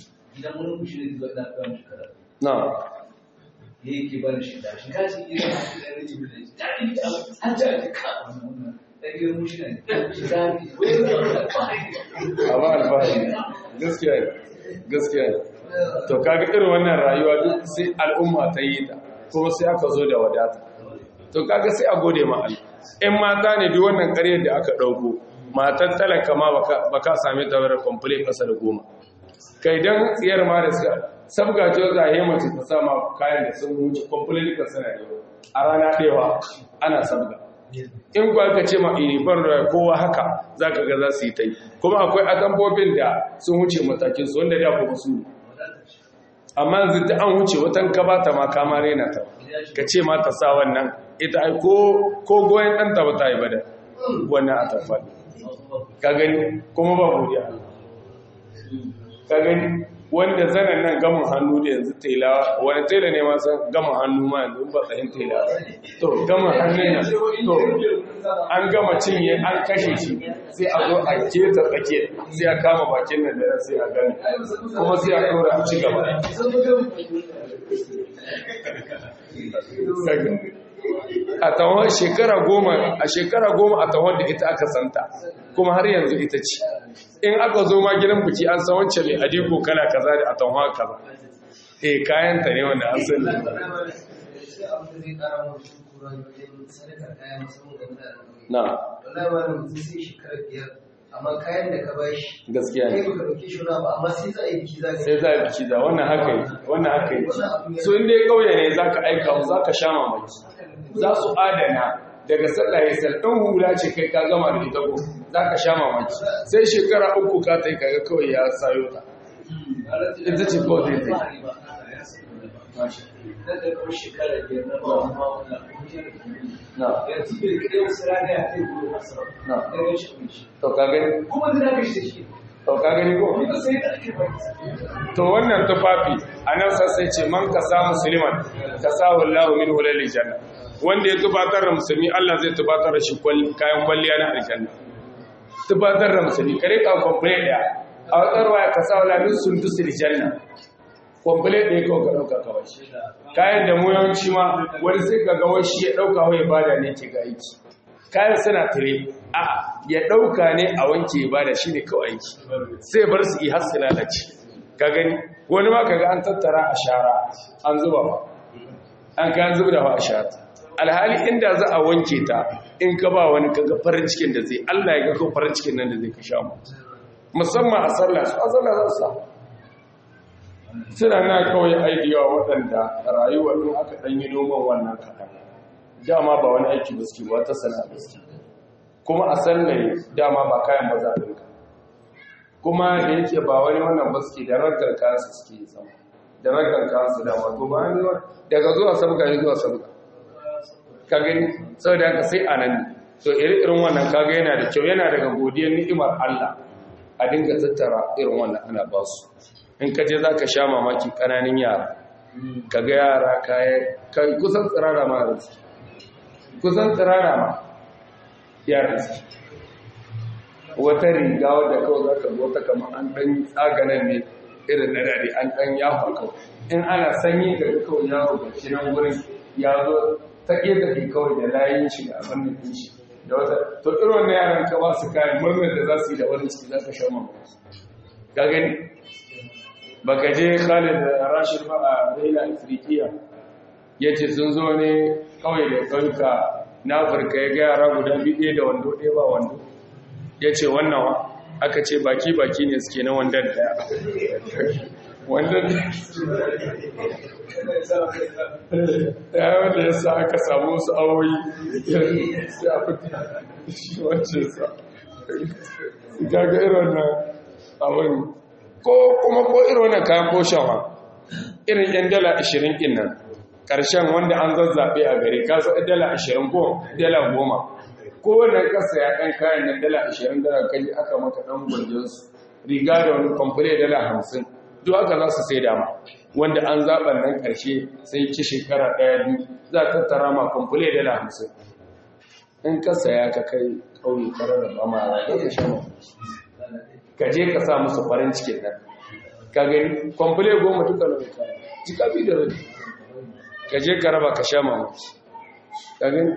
na yake barin shi da shi kashi irin da rage da shi da rage an ta ji ka da ke mu shi ne shi da ni amma alfahari gaskiya ne gaskiya ne to kaga irin wannan rayuwa duk sai al'umma ta yi ta kuma sai aka zo da wadata to kaga sai a gode ma Allah in mata ne duk wannan ƙaryar da aka ɗauko matar talaka ma baka same ta wadda complete ƙasa da goma kai dan tsiyar ma da suka sabga ce za a yi mace ta sama kayan da sun wuce complete ƙasa da yau a rana ɗewa ana sabga in kuwa ka ce ma inibar da kowa haka za ka ga za su yi ta yi kuma akwai atambobin da sun wuce matakinsu wanda da kuma su amma yanzu ta an wuce watan ka ba ta ma kama rena ta ka ce ma ta sa wannan ita ai ko goyon ɗanta ba ta yi ba da wannan atamfa ka gani kuma ba godiya Allah ka gani wanda zanen nan gamin hannu da yanzu tela wani tela ne masu gamin hannu ma yanzu ba tsayin tela to gamin hannun nan to an gama cinye an kashe shi sai a zo a keta tsakiyar sai a kama bakin nan da sai a gani kuma sai a ɗora a ci gaba a tawon shekara goma a shekara goma a tawon da ita aka santa kuma har yanzu ita ce in aka zo ma gidan biki an san wancan mai adiko kala kaza da a tawon kaza eh kayan ta ne wanda an sani na amma kayan da ka bashi gaskiya kai ne baka dauke shi ba amma sai za a yi biki za ka sai za a biki da wannan haka yi wannan haka yi so inda ya kauye ne za ka aika mu za ka sha mamaki za su adana daga sallah ya sal ɗan hula ce kai ka gama da ita ko za ka sha mamaki sai shekara uku ka ta yi kaga kawai ya sayo ta ita ce kawai zai ta yi na da kuma shekara biyar na ba wa ma'amala na yanzu bai kai wasu rana ya kai gobe masa Na. da ya shi kunshi to ka gani kuma da na shi shi to ka gani ko kuma sai da ake bai to wannan tufafi anan sai ce man ka sa musulman ka sa wallahu min hulal janna wanda ya tubatar da musulmi Allah zai tubatar da shi kwal- kayan kwalliya na aljanna tubatar da musulmi kare ka complete daya a wata ruwaya ka sa wala min sundusul janna complete ɗaya kawai ka ɗauka kawai kayan da mu yawanci ma wani sai ka ga wai shi ya ɗauka wai bada ne ke ga aiki kayan suna tare a ya ɗauka ne a wanke ya bada shi ne kawai aiki sai bar su yi har su lalace ka gani wani ma kaga an tattara a shara an zuba ba an kayan zuba da a shara alhali inda za a wanke ta in ka ba wani kaga farin cikin da zai Allah ya ga ko farin cikin nan da zai ka sha mu musamman a sallah su a sallah za su sa suna na kawai aidiyawa waɗanda rayuwa ɗin aka ɗan yi noman wannan kaɗan dama ba wani aiki ba suke wata sana'a ba suke kuma a sallaye dama ba kayan ba za a ɗinka kuma da yake ba wani wannan ba suke da ragar kayansu suke yi sama da ragar kayansu dama to ba ne daga zuwa sabga ne zuwa sabga ka gani sau da haka sai a nan ne to iri-irin wannan kaga yana da kyau yana daga godiyar ni'imar Allah a dinga tattara irin wannan ana ba su in ka je za ka sha mamaki ƙananin yara ka ga yara kayan kusan tsirara ma da su kusan tsirara ma yara su wata riga wadda kawai za ka zo ta kama an ɗan tsaganan ne irin na dare an ɗan yafa kawai in ana sanyi ga kawai yaro ga shi nan wurin ya zo ta ƙeta kawai da layin shi da abin da shi da wata to irin wannan yaran ka ba su kayan murnar da za su yi da wani ciki za ka sha mamaki ka gani baka je Khalid Rashid ba a Raila Afrikiya yace sun zo ne kawai da kanka na Afirka ya ga yara guda biyu da wando ɗaya ba wando yace wannan wa aka ce baki baki ne suke na wandan daya wandan ya wanda ya sa aka samu wasu awoyi sai a fita shi wancan sa gaga irin nan abin ko kuma ko irin wannan kayan koshawa irin yan dala 20 din nan ƙarshen wanda an zazzabe a gari ka sa dala 20 ko dala 10 ko wannan kasa ya kan kayan nan dala 20 dala kaji aka maka dan gwanjon su riga da wani kwamfure dala 50 duk aka za su sai dama wanda an zaɓa nan ƙarshe sai ci shekara ɗaya biyu za ta tara ma kwamfure dala 50 in ka saya ka kai ƙauye karar da ba ma ya ka sha ka je ka sa musu farin cikin nan ka gani kwamfule goma duka na mai kayan jika bi da rabi ka je ka raba ka sha mamaki ka gani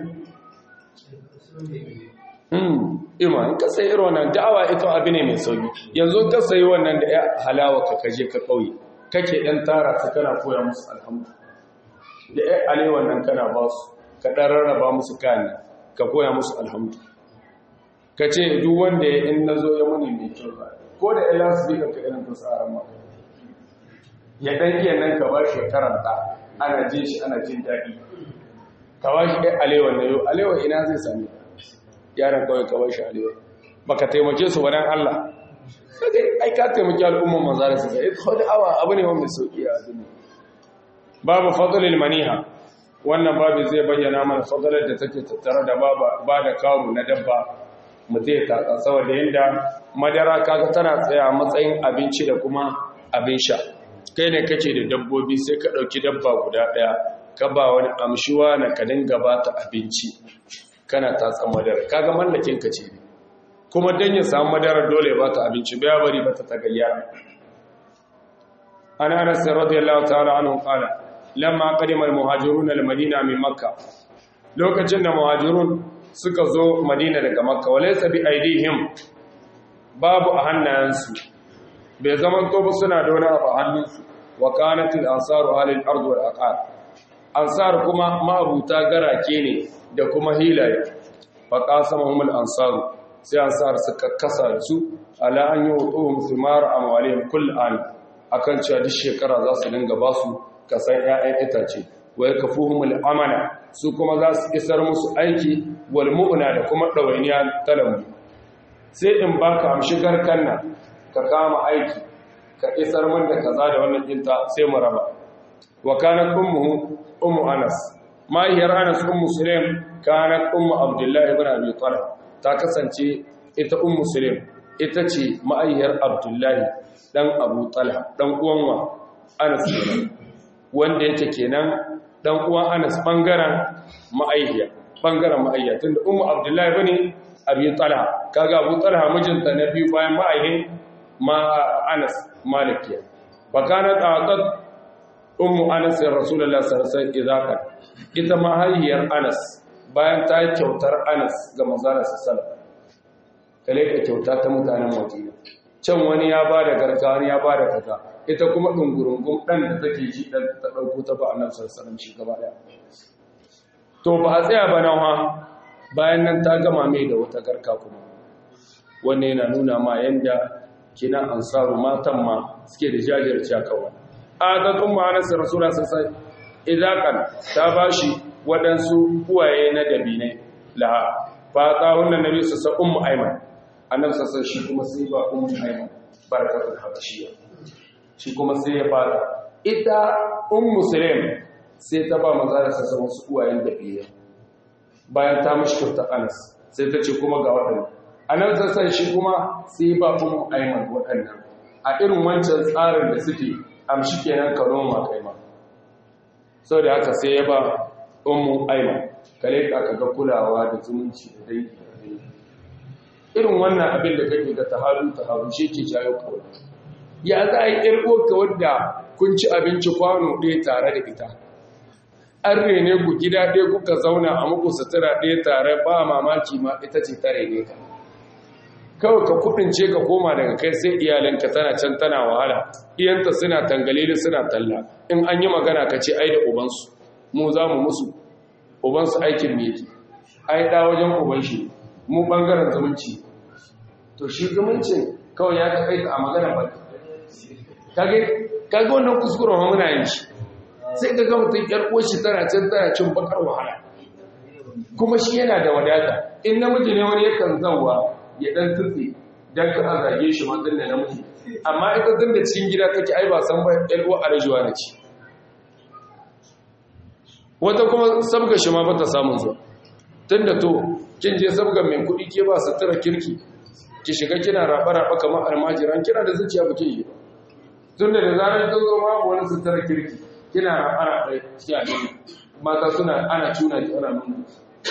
hmm ima in ka sayi irin wannan da'awa ita abu ne mai sauki yanzu ka sayi wannan da ya halawa ka kaje ka kauye kake dan tara su kana koya musu alhamdu da ya alewan nan kana ba su ka dan rarraba musu kayan ka koya musu alhamdu ka ce duk wanda ya in na zo ya muni mai kyau ba ko da ila su zika ka irin tsarin ma ya dan iya nan ka ba shi karanta ana jin shi ana jin daɗi ka ba shi ɗaya alewa na yau alewa ina zai sami yaran kawai ka ba shi alewa ba ka taimake su wadan Allah sai ai ka taimaki al'umman maza da su ga ita wani awa abu ne wanda sauki a duniya babu fadlil maniha wannan babu zai bayyana mana fadalar da take tattare da ba da kawo na dabba mutum ya tatsa saboda yadda madara kaga tana tsaya a matsayin abinci da kuma abin sha kai ne kake da dabbobi sai ka ɗauki dabba guda ɗaya ka ba wani amshuwa na ka dinga ba ta abinci kana tatsa madara kaga mallakin ka ce kuma dan ya samu madara dole ba ta abinci bai bari ba ta tagayyara ana anas radiyallahu ta'ala anhu qala lamma qadima al-muhajirun al-madina min makkah lokacin da muhajirun suka zo madina daga makka walaysa bi aidihim babu a hannayensu bai zaman to ba suna da wani abu a hannunsu wa kanat al-ansaru halil ard wal aqar ansar kuma ma'abuta garake ne da kuma hilaye fa qasamahum al-ansaru sai ansar suka kasa su ala an yutuhum thimar amwalihim kull an akan cewa duk shekara za su dinga ba su kasan ƴaƴan itace wa yakfuhum al-amana su kuma za su isar musu aiki wal mu'na da kuma dawainiya talamu sai in baka amshi garkan nan ka kama aiki ka isar min da kaza da wannan dinta sai mu raba wa kanat ummuhu ummu anas mahiyar anas ummu sulaim kanat ummu abdullah ibn abi talib ta kasance ita ummu sulaim ita ce ma'ayyar abdullahi dan abu talha dan uwan wa anas kenan wanda yake kenan dan uwan anas bangaren ma'ayya bangaren ma'ayya tunda ummu abdullahi bane abi talha kaga abu talha mijinta na biyu bayan ma'ayyin ma anas malikiya fa kanat aqad ummu anas rasulullahi sallallahu alaihi wasallam ita mahayyar anas bayan ta kyautar anas ga manzon sallallahu kale ka kyauta ta mutanen madina can wani ya bada garka wani ya bada kaza ita kuma dungurungun dan da take ji dan ta dauko ta ba annabi sallallahu alaihi wasallam shi gaba daya to ba a tsaya ba nan ha bayan nan ta gama mai da wata garka kuma wannan yana nuna ma yanda kina ansaru matan ma suke da jajirce kawai adatun ma'anas rasulullah sallallahu alaihi idakan ta bashi waɗansu uwaye na dabinai laha fata wannan nabi su sa ummu aiman annabi sallallahu shi kuma sai ba ummu aiman barakatul habashiyya shi kuma sai ya fara ita ummu sulaim sai ta ba manzo da sallallahu wasu uwayen dabinai bayan ta mishi kyauta anas sai ta ce kuma ga waɗannan annabi sallallahu shi kuma sai ba ummu aiman waɗannan a irin wancan tsarin da suke amshi kenan ka noma kai ma sau da haka sai ya ba ummu aiman kare ka ga kulawa da zumunci da dangi da dangi irin wannan abin da kake ga taharu taharu shi ke jayo kawai ya za a yi irkoka wadda kun ci abinci kwano ɗaya tare da ita an rene ku gida ɗaya kuka zauna a muku sutura ɗaya tare ba mamaki ma ita ce ta rene ka kawai ka kudince ka koma daga kai sai iyalinka tana can tana wahala iyanta suna tangalili suna talla in an yi magana ka ce ai da ubansu mu za mu musu ubansu aikin me yake ai da wajen uban shi mu bangaren zumunci to shi zumuncin kawai ya kai a magana ba kage kage wannan kuskuren ma muna yin shi sai ka ga mutum yar uwar shi tana can tana cin bakar wahala kuma shi yana da wadata in namiji ne wani yakan zanwa ya dan tutse dan ka a zage shi matsin da namiji amma ita tun da cikin gida take ai ba san ba yar uwa arjuwa na ci wata kuma sabga shi ma bata samun zuwa tunda to kin je sabga mai kuɗi ke ba sutura kirki ki shiga kina raba raba kamar almajiran kina da zuciya ba ke yi ba tunda da zarar kin zo ma wani sutura kirki kina raba raba ki a mata suna ana tuna ki ana nuna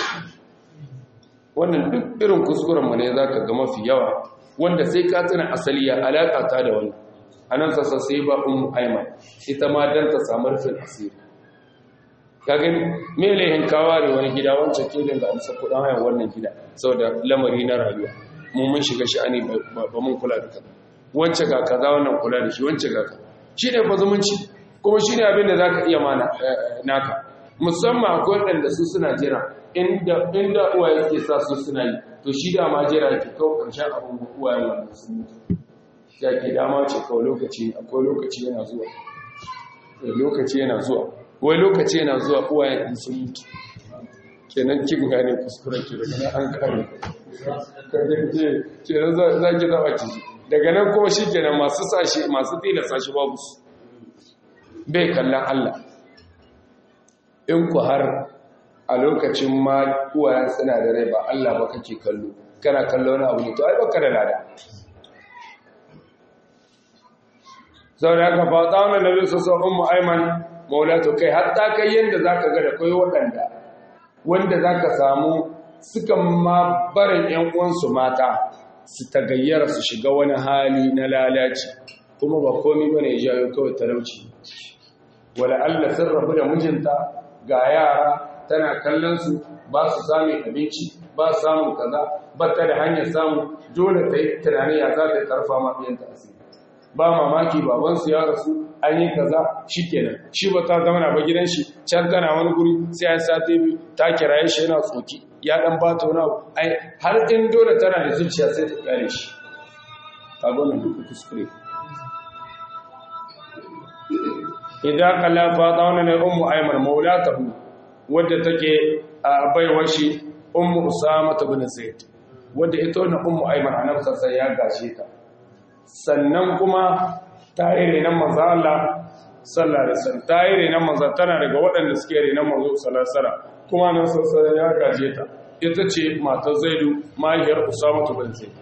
wannan duk irin kuskurenmu ne za ka ga mafi yawa wanda sai ka tuna asali ya alaƙa ta da wani a nan sassa sai ba umu aiman ita ma don ta samu rufin asiri ka gani melehin kawa da wani gida wancan kelin da amsa kudin hayan wannan gida sau da lamari na rayuwa mun mun shiga sha'ani ba mun kula da kaza wancan ga kaza wannan kula da shi wancan ga kaza shi ne fa zumunci kuma shi ne abin da za ka iya mana naka musamman akwai waɗanda su suna jira inda uwaye suke sa su suna yi to shi da ma jira ke kawo ƙarshen abin da uwayen wannan sun mutu ya ke dama ce kawai lokaci akwai lokaci yana zuwa lokaci yana zuwa wai lokaci yana zuwa uwayen in sun mutu kenan kin gane kuskuren ki daga nan an kare kenan za ki zama ki daga nan kuma shi kenan masu sashi masu tilasta shi babu su bai kallon Allah in ku har a lokacin ma uwayen suna da rai ba Allah ba kake kallo kana kallo wani abu ne to ai baka da lada sau da aka fata wani nabi sassan ummu aiman maulato kai hatta kai yadda za ka ga da kai waɗanda wanda za ka samu suka ma barin ‘yan uwansu mata su tagayyara su shiga wani hali na lalaci kuma ba komi ba ne jayo kawai talauci wala Allah sun rabu da mijinta ga yara tana kallon su ba su sami abinci ba su samun kaza ba ta da hanyar samu dole ta yi tunani ya za ta yi karfa mafiyanta asiri ba mamaki babansu ya rasu an yi kaza shi kenan shi ba ta zama na ba gidan shi can tana wani guri sai an sati biyu ta kiraye shi yana tsoki ya dan ba ta wani abu har in dole tana da zuciya sai ta kare shi ka gona duk kuskure idan kalla fa ta wani ne ummu aymar maulatahu wadda take a baiwar shi ummu usama bin zaid wadda ita wannan ummu aymar annabi sai ya gashe ta sannan kuma ta yi renon manzan Allah sallallahu alaihi wasallam ta yi renon manzan tana daga waɗanda suke renon manzo sallallahu alaihi wasallam kuma nan sassan ya gaje ta ita ce matar zaidu mahiyar usama bin zaid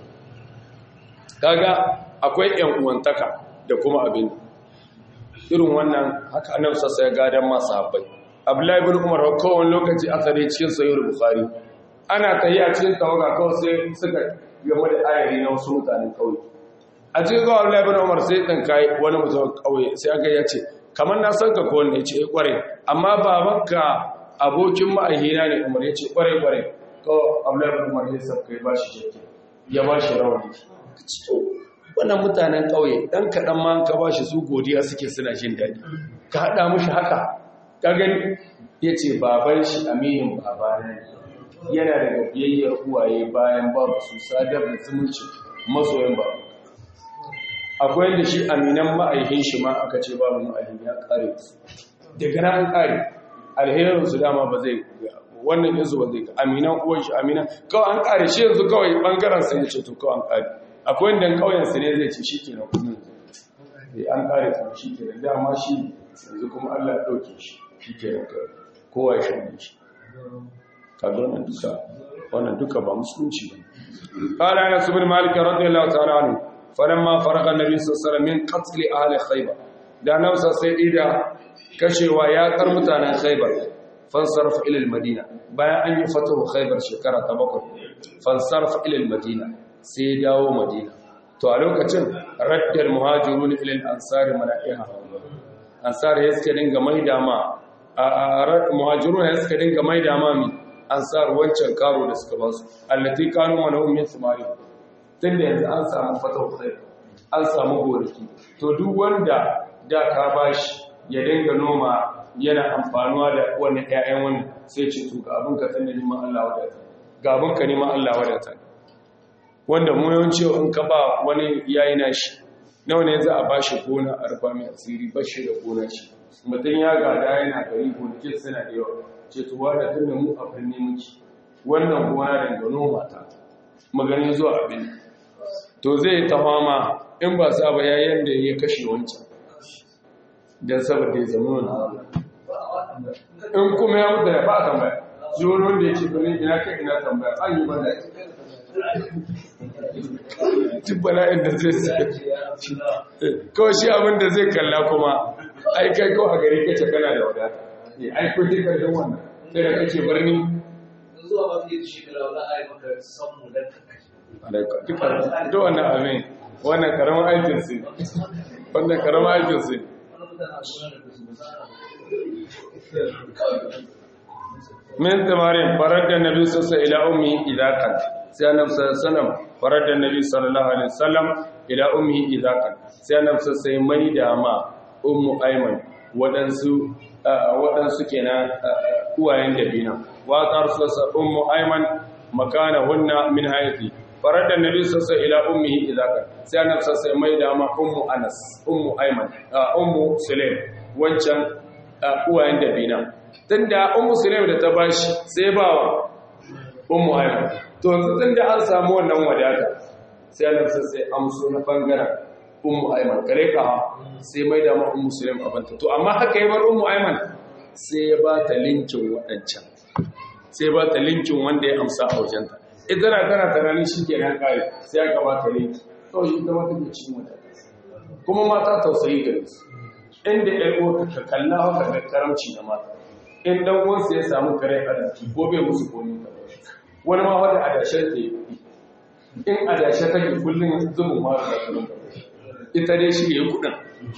kaga akwai ƴan uwantaka da kuma abin irin wannan haka annabi sassa ya gadan masu habbai abdullahi bin umar kowane lokaci aka dai cikin sahih bukhari ana tayi a cikin tawaga kawai sai suka game da ayari na wasu mutanen kauye a cikin zuwa Abdullahi bin Umar sai dan kai wani mutum kauye sai aka ya ce kamar na san ka ko wanda yace kware amma babanka abokin ma'ahina ne Umar yace kware kware ko Abdullahi bin Umar ya saka ya bashi jake ya bashi rawani to wannan mutanen kauye dan kadan ma ka bashi su godiya suke suna jin dadi ka hada mushi haka ka gani yace baban shi aminin babana ne yana daga biyayyar uwaye bayan babu su sadar da zumunci masoyan babu akwai da shi aminan ma'aikin shi ma aka ce babu ma'aikin ya kare su daga nan kare alherin su dama ba zai wannan yanzu ba zai aminan uwan shi aminan kawai an kare shi yanzu kawai bangaren sa ne ce to kawai an kare akwai wanda kauyen sa ne zai ce shikenan kudin an kare su shikenan dama shi yanzu kuma Allah ya dauke shi shikenan kowa ya shanye shi kaga wannan duka wannan duka ba musulunci ba qala anas ibn malik radiyallahu ta'ala anhu falamma faraga annabi sallallahu alaihi wasallam min qatl ahli khaybar da nausa sai ida kashewa ya kar mutanen khaybar fansarf ila al-madina bayan an yi fatahu khaybar shekara ta bakwai fansarf ila al-madina sai dawo madina to a lokacin raddal muhajirun ila al-ansari mala'iha ansari ya suka dinga maida ma a muhajirun ya suka dinga maida ma mi ansar wancan karo da suka basu allati kanu manahum min thimari tun da yanzu an samu fatau sai an samu gonaki to duk wanda da ka bashi ya dinga noma yana amfanuwa da wannan ƴaƴan wannan sai ce to ga abin ka tunda ni ma Allah wadata ga abin ka ni ma Allah wadata wanda mu yawanci in ka ba wani yayi nashi nawa ne za a bashi gona a rufa mai asiri bashi da gona shi mutum ya gada yana gari gonakin suna da yawa ce to wanda tunda mu a birni muke wannan gona da noma ta magani zuwa abin to zai ta fama in ba sa ba yayin da ya kashe wancan don saboda ya zama wani in kuma ya mutu da ba a tambaya zuwan wanda ya ce bane ina kai ina tambaya an yi bane duk bala'in da zai sai kawai shi abin da zai kalla kuma ai kai kawai a gari kace kana da wadata ai kun ji karshen wannan sai da kake birni zuwa ba zai shekara za a yi maka samu don duk wannan abin wannan karamin aikin su wannan karamin aikin su min tamarin farar da nabi sassa ila ummi idakan sai annabi sallallahu farar da nabi sallallahu alaihi wasallam ila ummi idakan sai annabi sassa mai da ma ummu ayman wadansu wadansu kenan uwayen dabina wa tarsa ummu ayman makana hunna min hayati faradda nabi sassa ila ummihi idaka sai annabi sassa mai da ma ummu anas ummu ayman ummu sulaim wancan uwayen dabina tunda ummu sulaim da ta bashi sai ba wa ummu ayman to tunda an samu wannan wadata sai annabi sassa amso na bangaren ummu ayman kare ka sai mai da ma ummu sulaim abanta to amma haka yi bar ummu ayman sai ya ba ta linkin waɗancan sai ba ta linkin wanda ya amsa a wajenta ita na tana tunanin shi ke nan kare sai aka ba ta linki to shi ita mata ke cikin wata kuma mata tausayi gare su inda ɗan uwa ka kalla haka da karamci da mata in dan uwansa ya samu kare arziki ko bai musu komi ka wani ma wanda adashen ta yi in adashe take kullum zubin mara da kullum ita dai shi ya yi kuɗin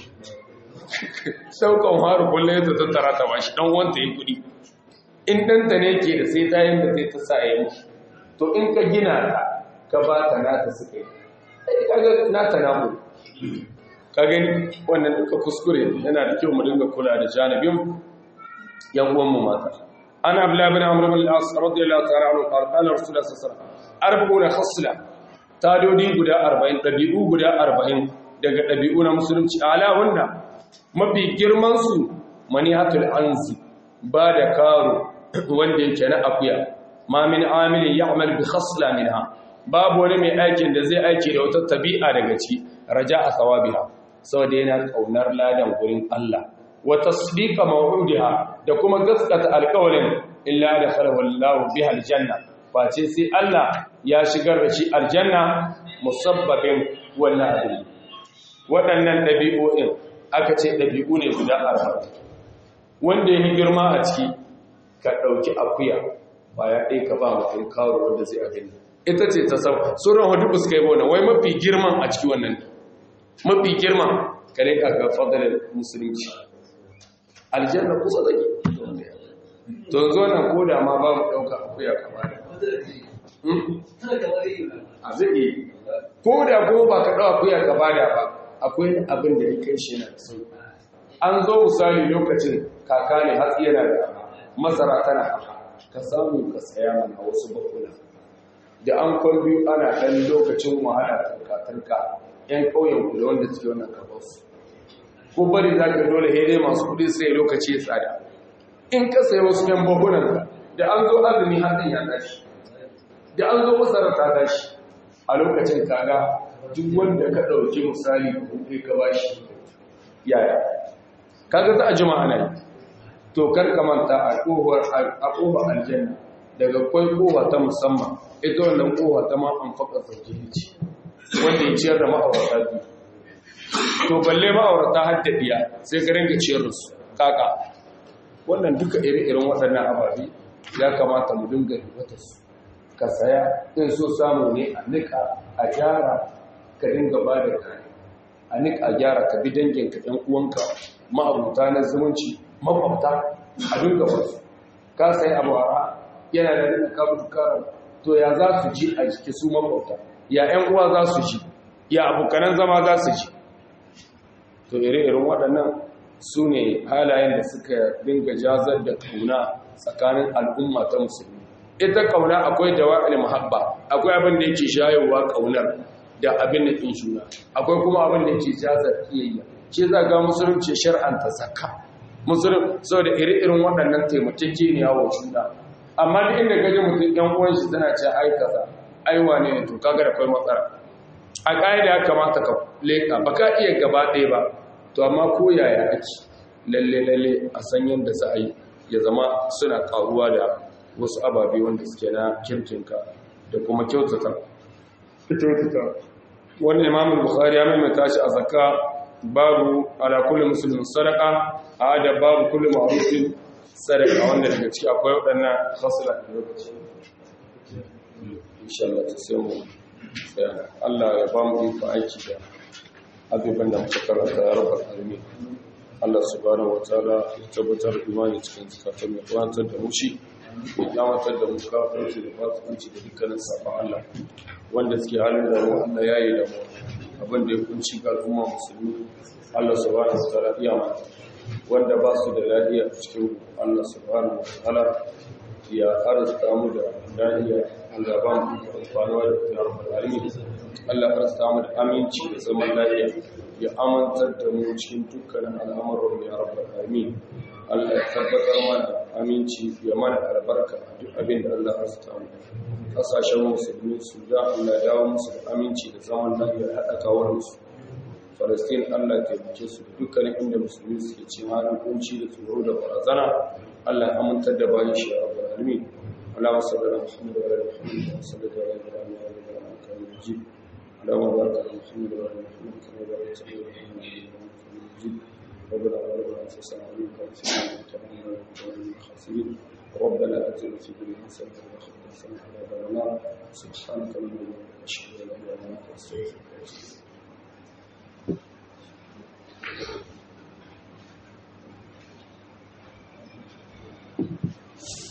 saukan haru kullum ya tattara ta bashi dan wanta ya kuɗi in ɗanta ne ke da sai tayin da zai ta sa ya yi to in ka gina ta ka ba ta nata suka yi ai kaga nata namu ka gani wannan duka kuskure yana da kyau mu dinga kula da janibin yan uwan mu mata ana abdullah bin amr bin al-as radiyallahu ta'ala anhu qala qala rasulullah sallallahu alaihi wasallam arba'una khasla tadodi guda 40 dabi'u guda 40 daga dabi'u na musulunci ala wanda mafi girman su manihatul anzi ba da karo wanda yake na akuya ma min amilin ya'mal bi khasla minha babu wani mai aikin da zai aiki da wata tabi'a daga ci raja a sawabiha saboda yana kaunar ladan gurin Allah wa tasdiqa maw'udiha da kuma gaskata alƙawarin illa da khalawallahu biha aljanna face sai Allah ya shigar da shi aljanna musabbabin wannan abin waɗannan ɗabi'o'in aka ce ɗabi'u ne guda arba'in wanda ya girma a ciki ka ɗauki akuya baya ɗaya ka ba mutum kawo wanda zai abin ita ce ta sau sauran hudu suka yi bona wai mafi girman a ciki wannan mafi girman ka ne ga fadalar musulunci aljanna kusa take to zo nan ko da ma ba mu ɗauka akuya kama da a zai yi ko da ko ba ka ɗau akuya ka bada ba akwai abin da ya kai shi na sauki an zo misali lokacin kaka ne hatsi yana da masara tana ka samu ka saya mana wasu bakuna da an kwan biyu ana ɗan lokacin wahala tarka-tarka ‘yan ƙauyen da wanda suke wannan kabarsu ko bari za ka dole hede masu kudi sai lokaci ya tsada in ka sayi wasu ‘yan bakunan da an zo azumi hatsin ya tashi da an zo masara ta tashi a lokacin kaga duk wanda ka ɗauki misali kuɗi ka bashi yaya kaga za a jima ana yi to kar ka manta a kohar a kohar aljanna daga kwai kowa ta musamman ita wannan kowa ta ma an faka sauki ce wanda ya ciyar da ma'aurata biyu to balle ma'aurata har da biya sai ka ringa ciyar da su kaka wannan duka ire-iren waɗannan ababe ya kamata mu dinga ribata su ka saya in so samu ne a nika a gyara ka dinga ba da kare a nika a gyara ka bi danginka ɗan uwanka ma'abuta na zumunci makwabta a dinga wasu ka sai abu a yana da rika kabu karar to ya za su ji a jiki su makwabta ya ‘yan uwa za su ji ya abokanan zama za su ji to ire-iren waɗannan su ne halayen da suka dinga jazar da ƙauna tsakanin al'umma ta musulmi ita ƙauna akwai dawa'il muhabba akwai abin da yake shayowa ƙaunar da abin da ɗin juna akwai kuma abin da yake jazar kiyayya ce za ga musulunci shar'anta zakka musulun saboda iri-irin waɗannan taimakeke ne wa juna amma duk inda gaji mutum ɗan uwan shi tana ce ai kaza ai wane ne to kaga da kai matsala a ƙa'ida ya kamata ka leƙa ba ka iya gaba ɗaya ba to amma ko yaya ake lalle lalle a san yadda za a yi ya zama suna ƙaruwa da wasu ababe wanda suke na kirkinka da kuma kyautata wani imamun bukhari ya maimaita shi a zakka babu ala kulli muslimin sadaqa a da babu kulli ma'rufin sadaqa wanda daga ciki akwai wadannan khasla da lokaci insha Allah ta sai mu Allah ya ba mu iko aiki da abubuwan da muka karanta ya rabbal alamin Allah subhanahu wataala ya tabbatar imani cikin zakatun ya kwantar da mushi ya kyamatar da mu kafirci da fasikanci da dukkanin sabon Allah wanda suke halin da mu Allah ya yi da mu abin da ya kunci ga al'umma musulmi Allah subhanahu wa ta'ala iya mata wanda ba su da lafiya cikin Allah subhanahu wa ta'ala ya arzuta mu da lafiya Allah ba mu amfanuwa da ta rabbal alamin Allah arzuta mu da aminci da zaman lafiya ya amantar da mu cikin dukkanin al'amuran ya rabbal alamin Allah ya tabbatar mana aminci ya mana albarka a duk abin da Allah arzuta mu kasashen musulmi su da Allah ya dawo musu da aminci da zaman lafiya haɗa kawarsu Falastin Allah ya taimake su da dukkanin inda musulmi suke cin halin kunci da tsoro da barazana Allah ya amintar da bayan shi a rabbul alamin Allahumma salli ala Muhammad wa ala Muhammad wa salli ala Ibrahim wa ala Ibrahim innaka Hamidum Majid Allahumma barik ala Muhammad wa ala Muhammad kama barakta ala Ibrahim wa ala Ibrahim innaka Hamidum Majid ربنا ظلمنا انفسنا وان لم تغفر لنا وترحمنا من الخاسرين ربنا اتنا في الدنيا حسنه وفي الاخره حسنه وقنا عذاب النار سبحانك اللهم وبحمدك اشهد ان لا اله الا انت استغفرك واتوب اليك Thank you.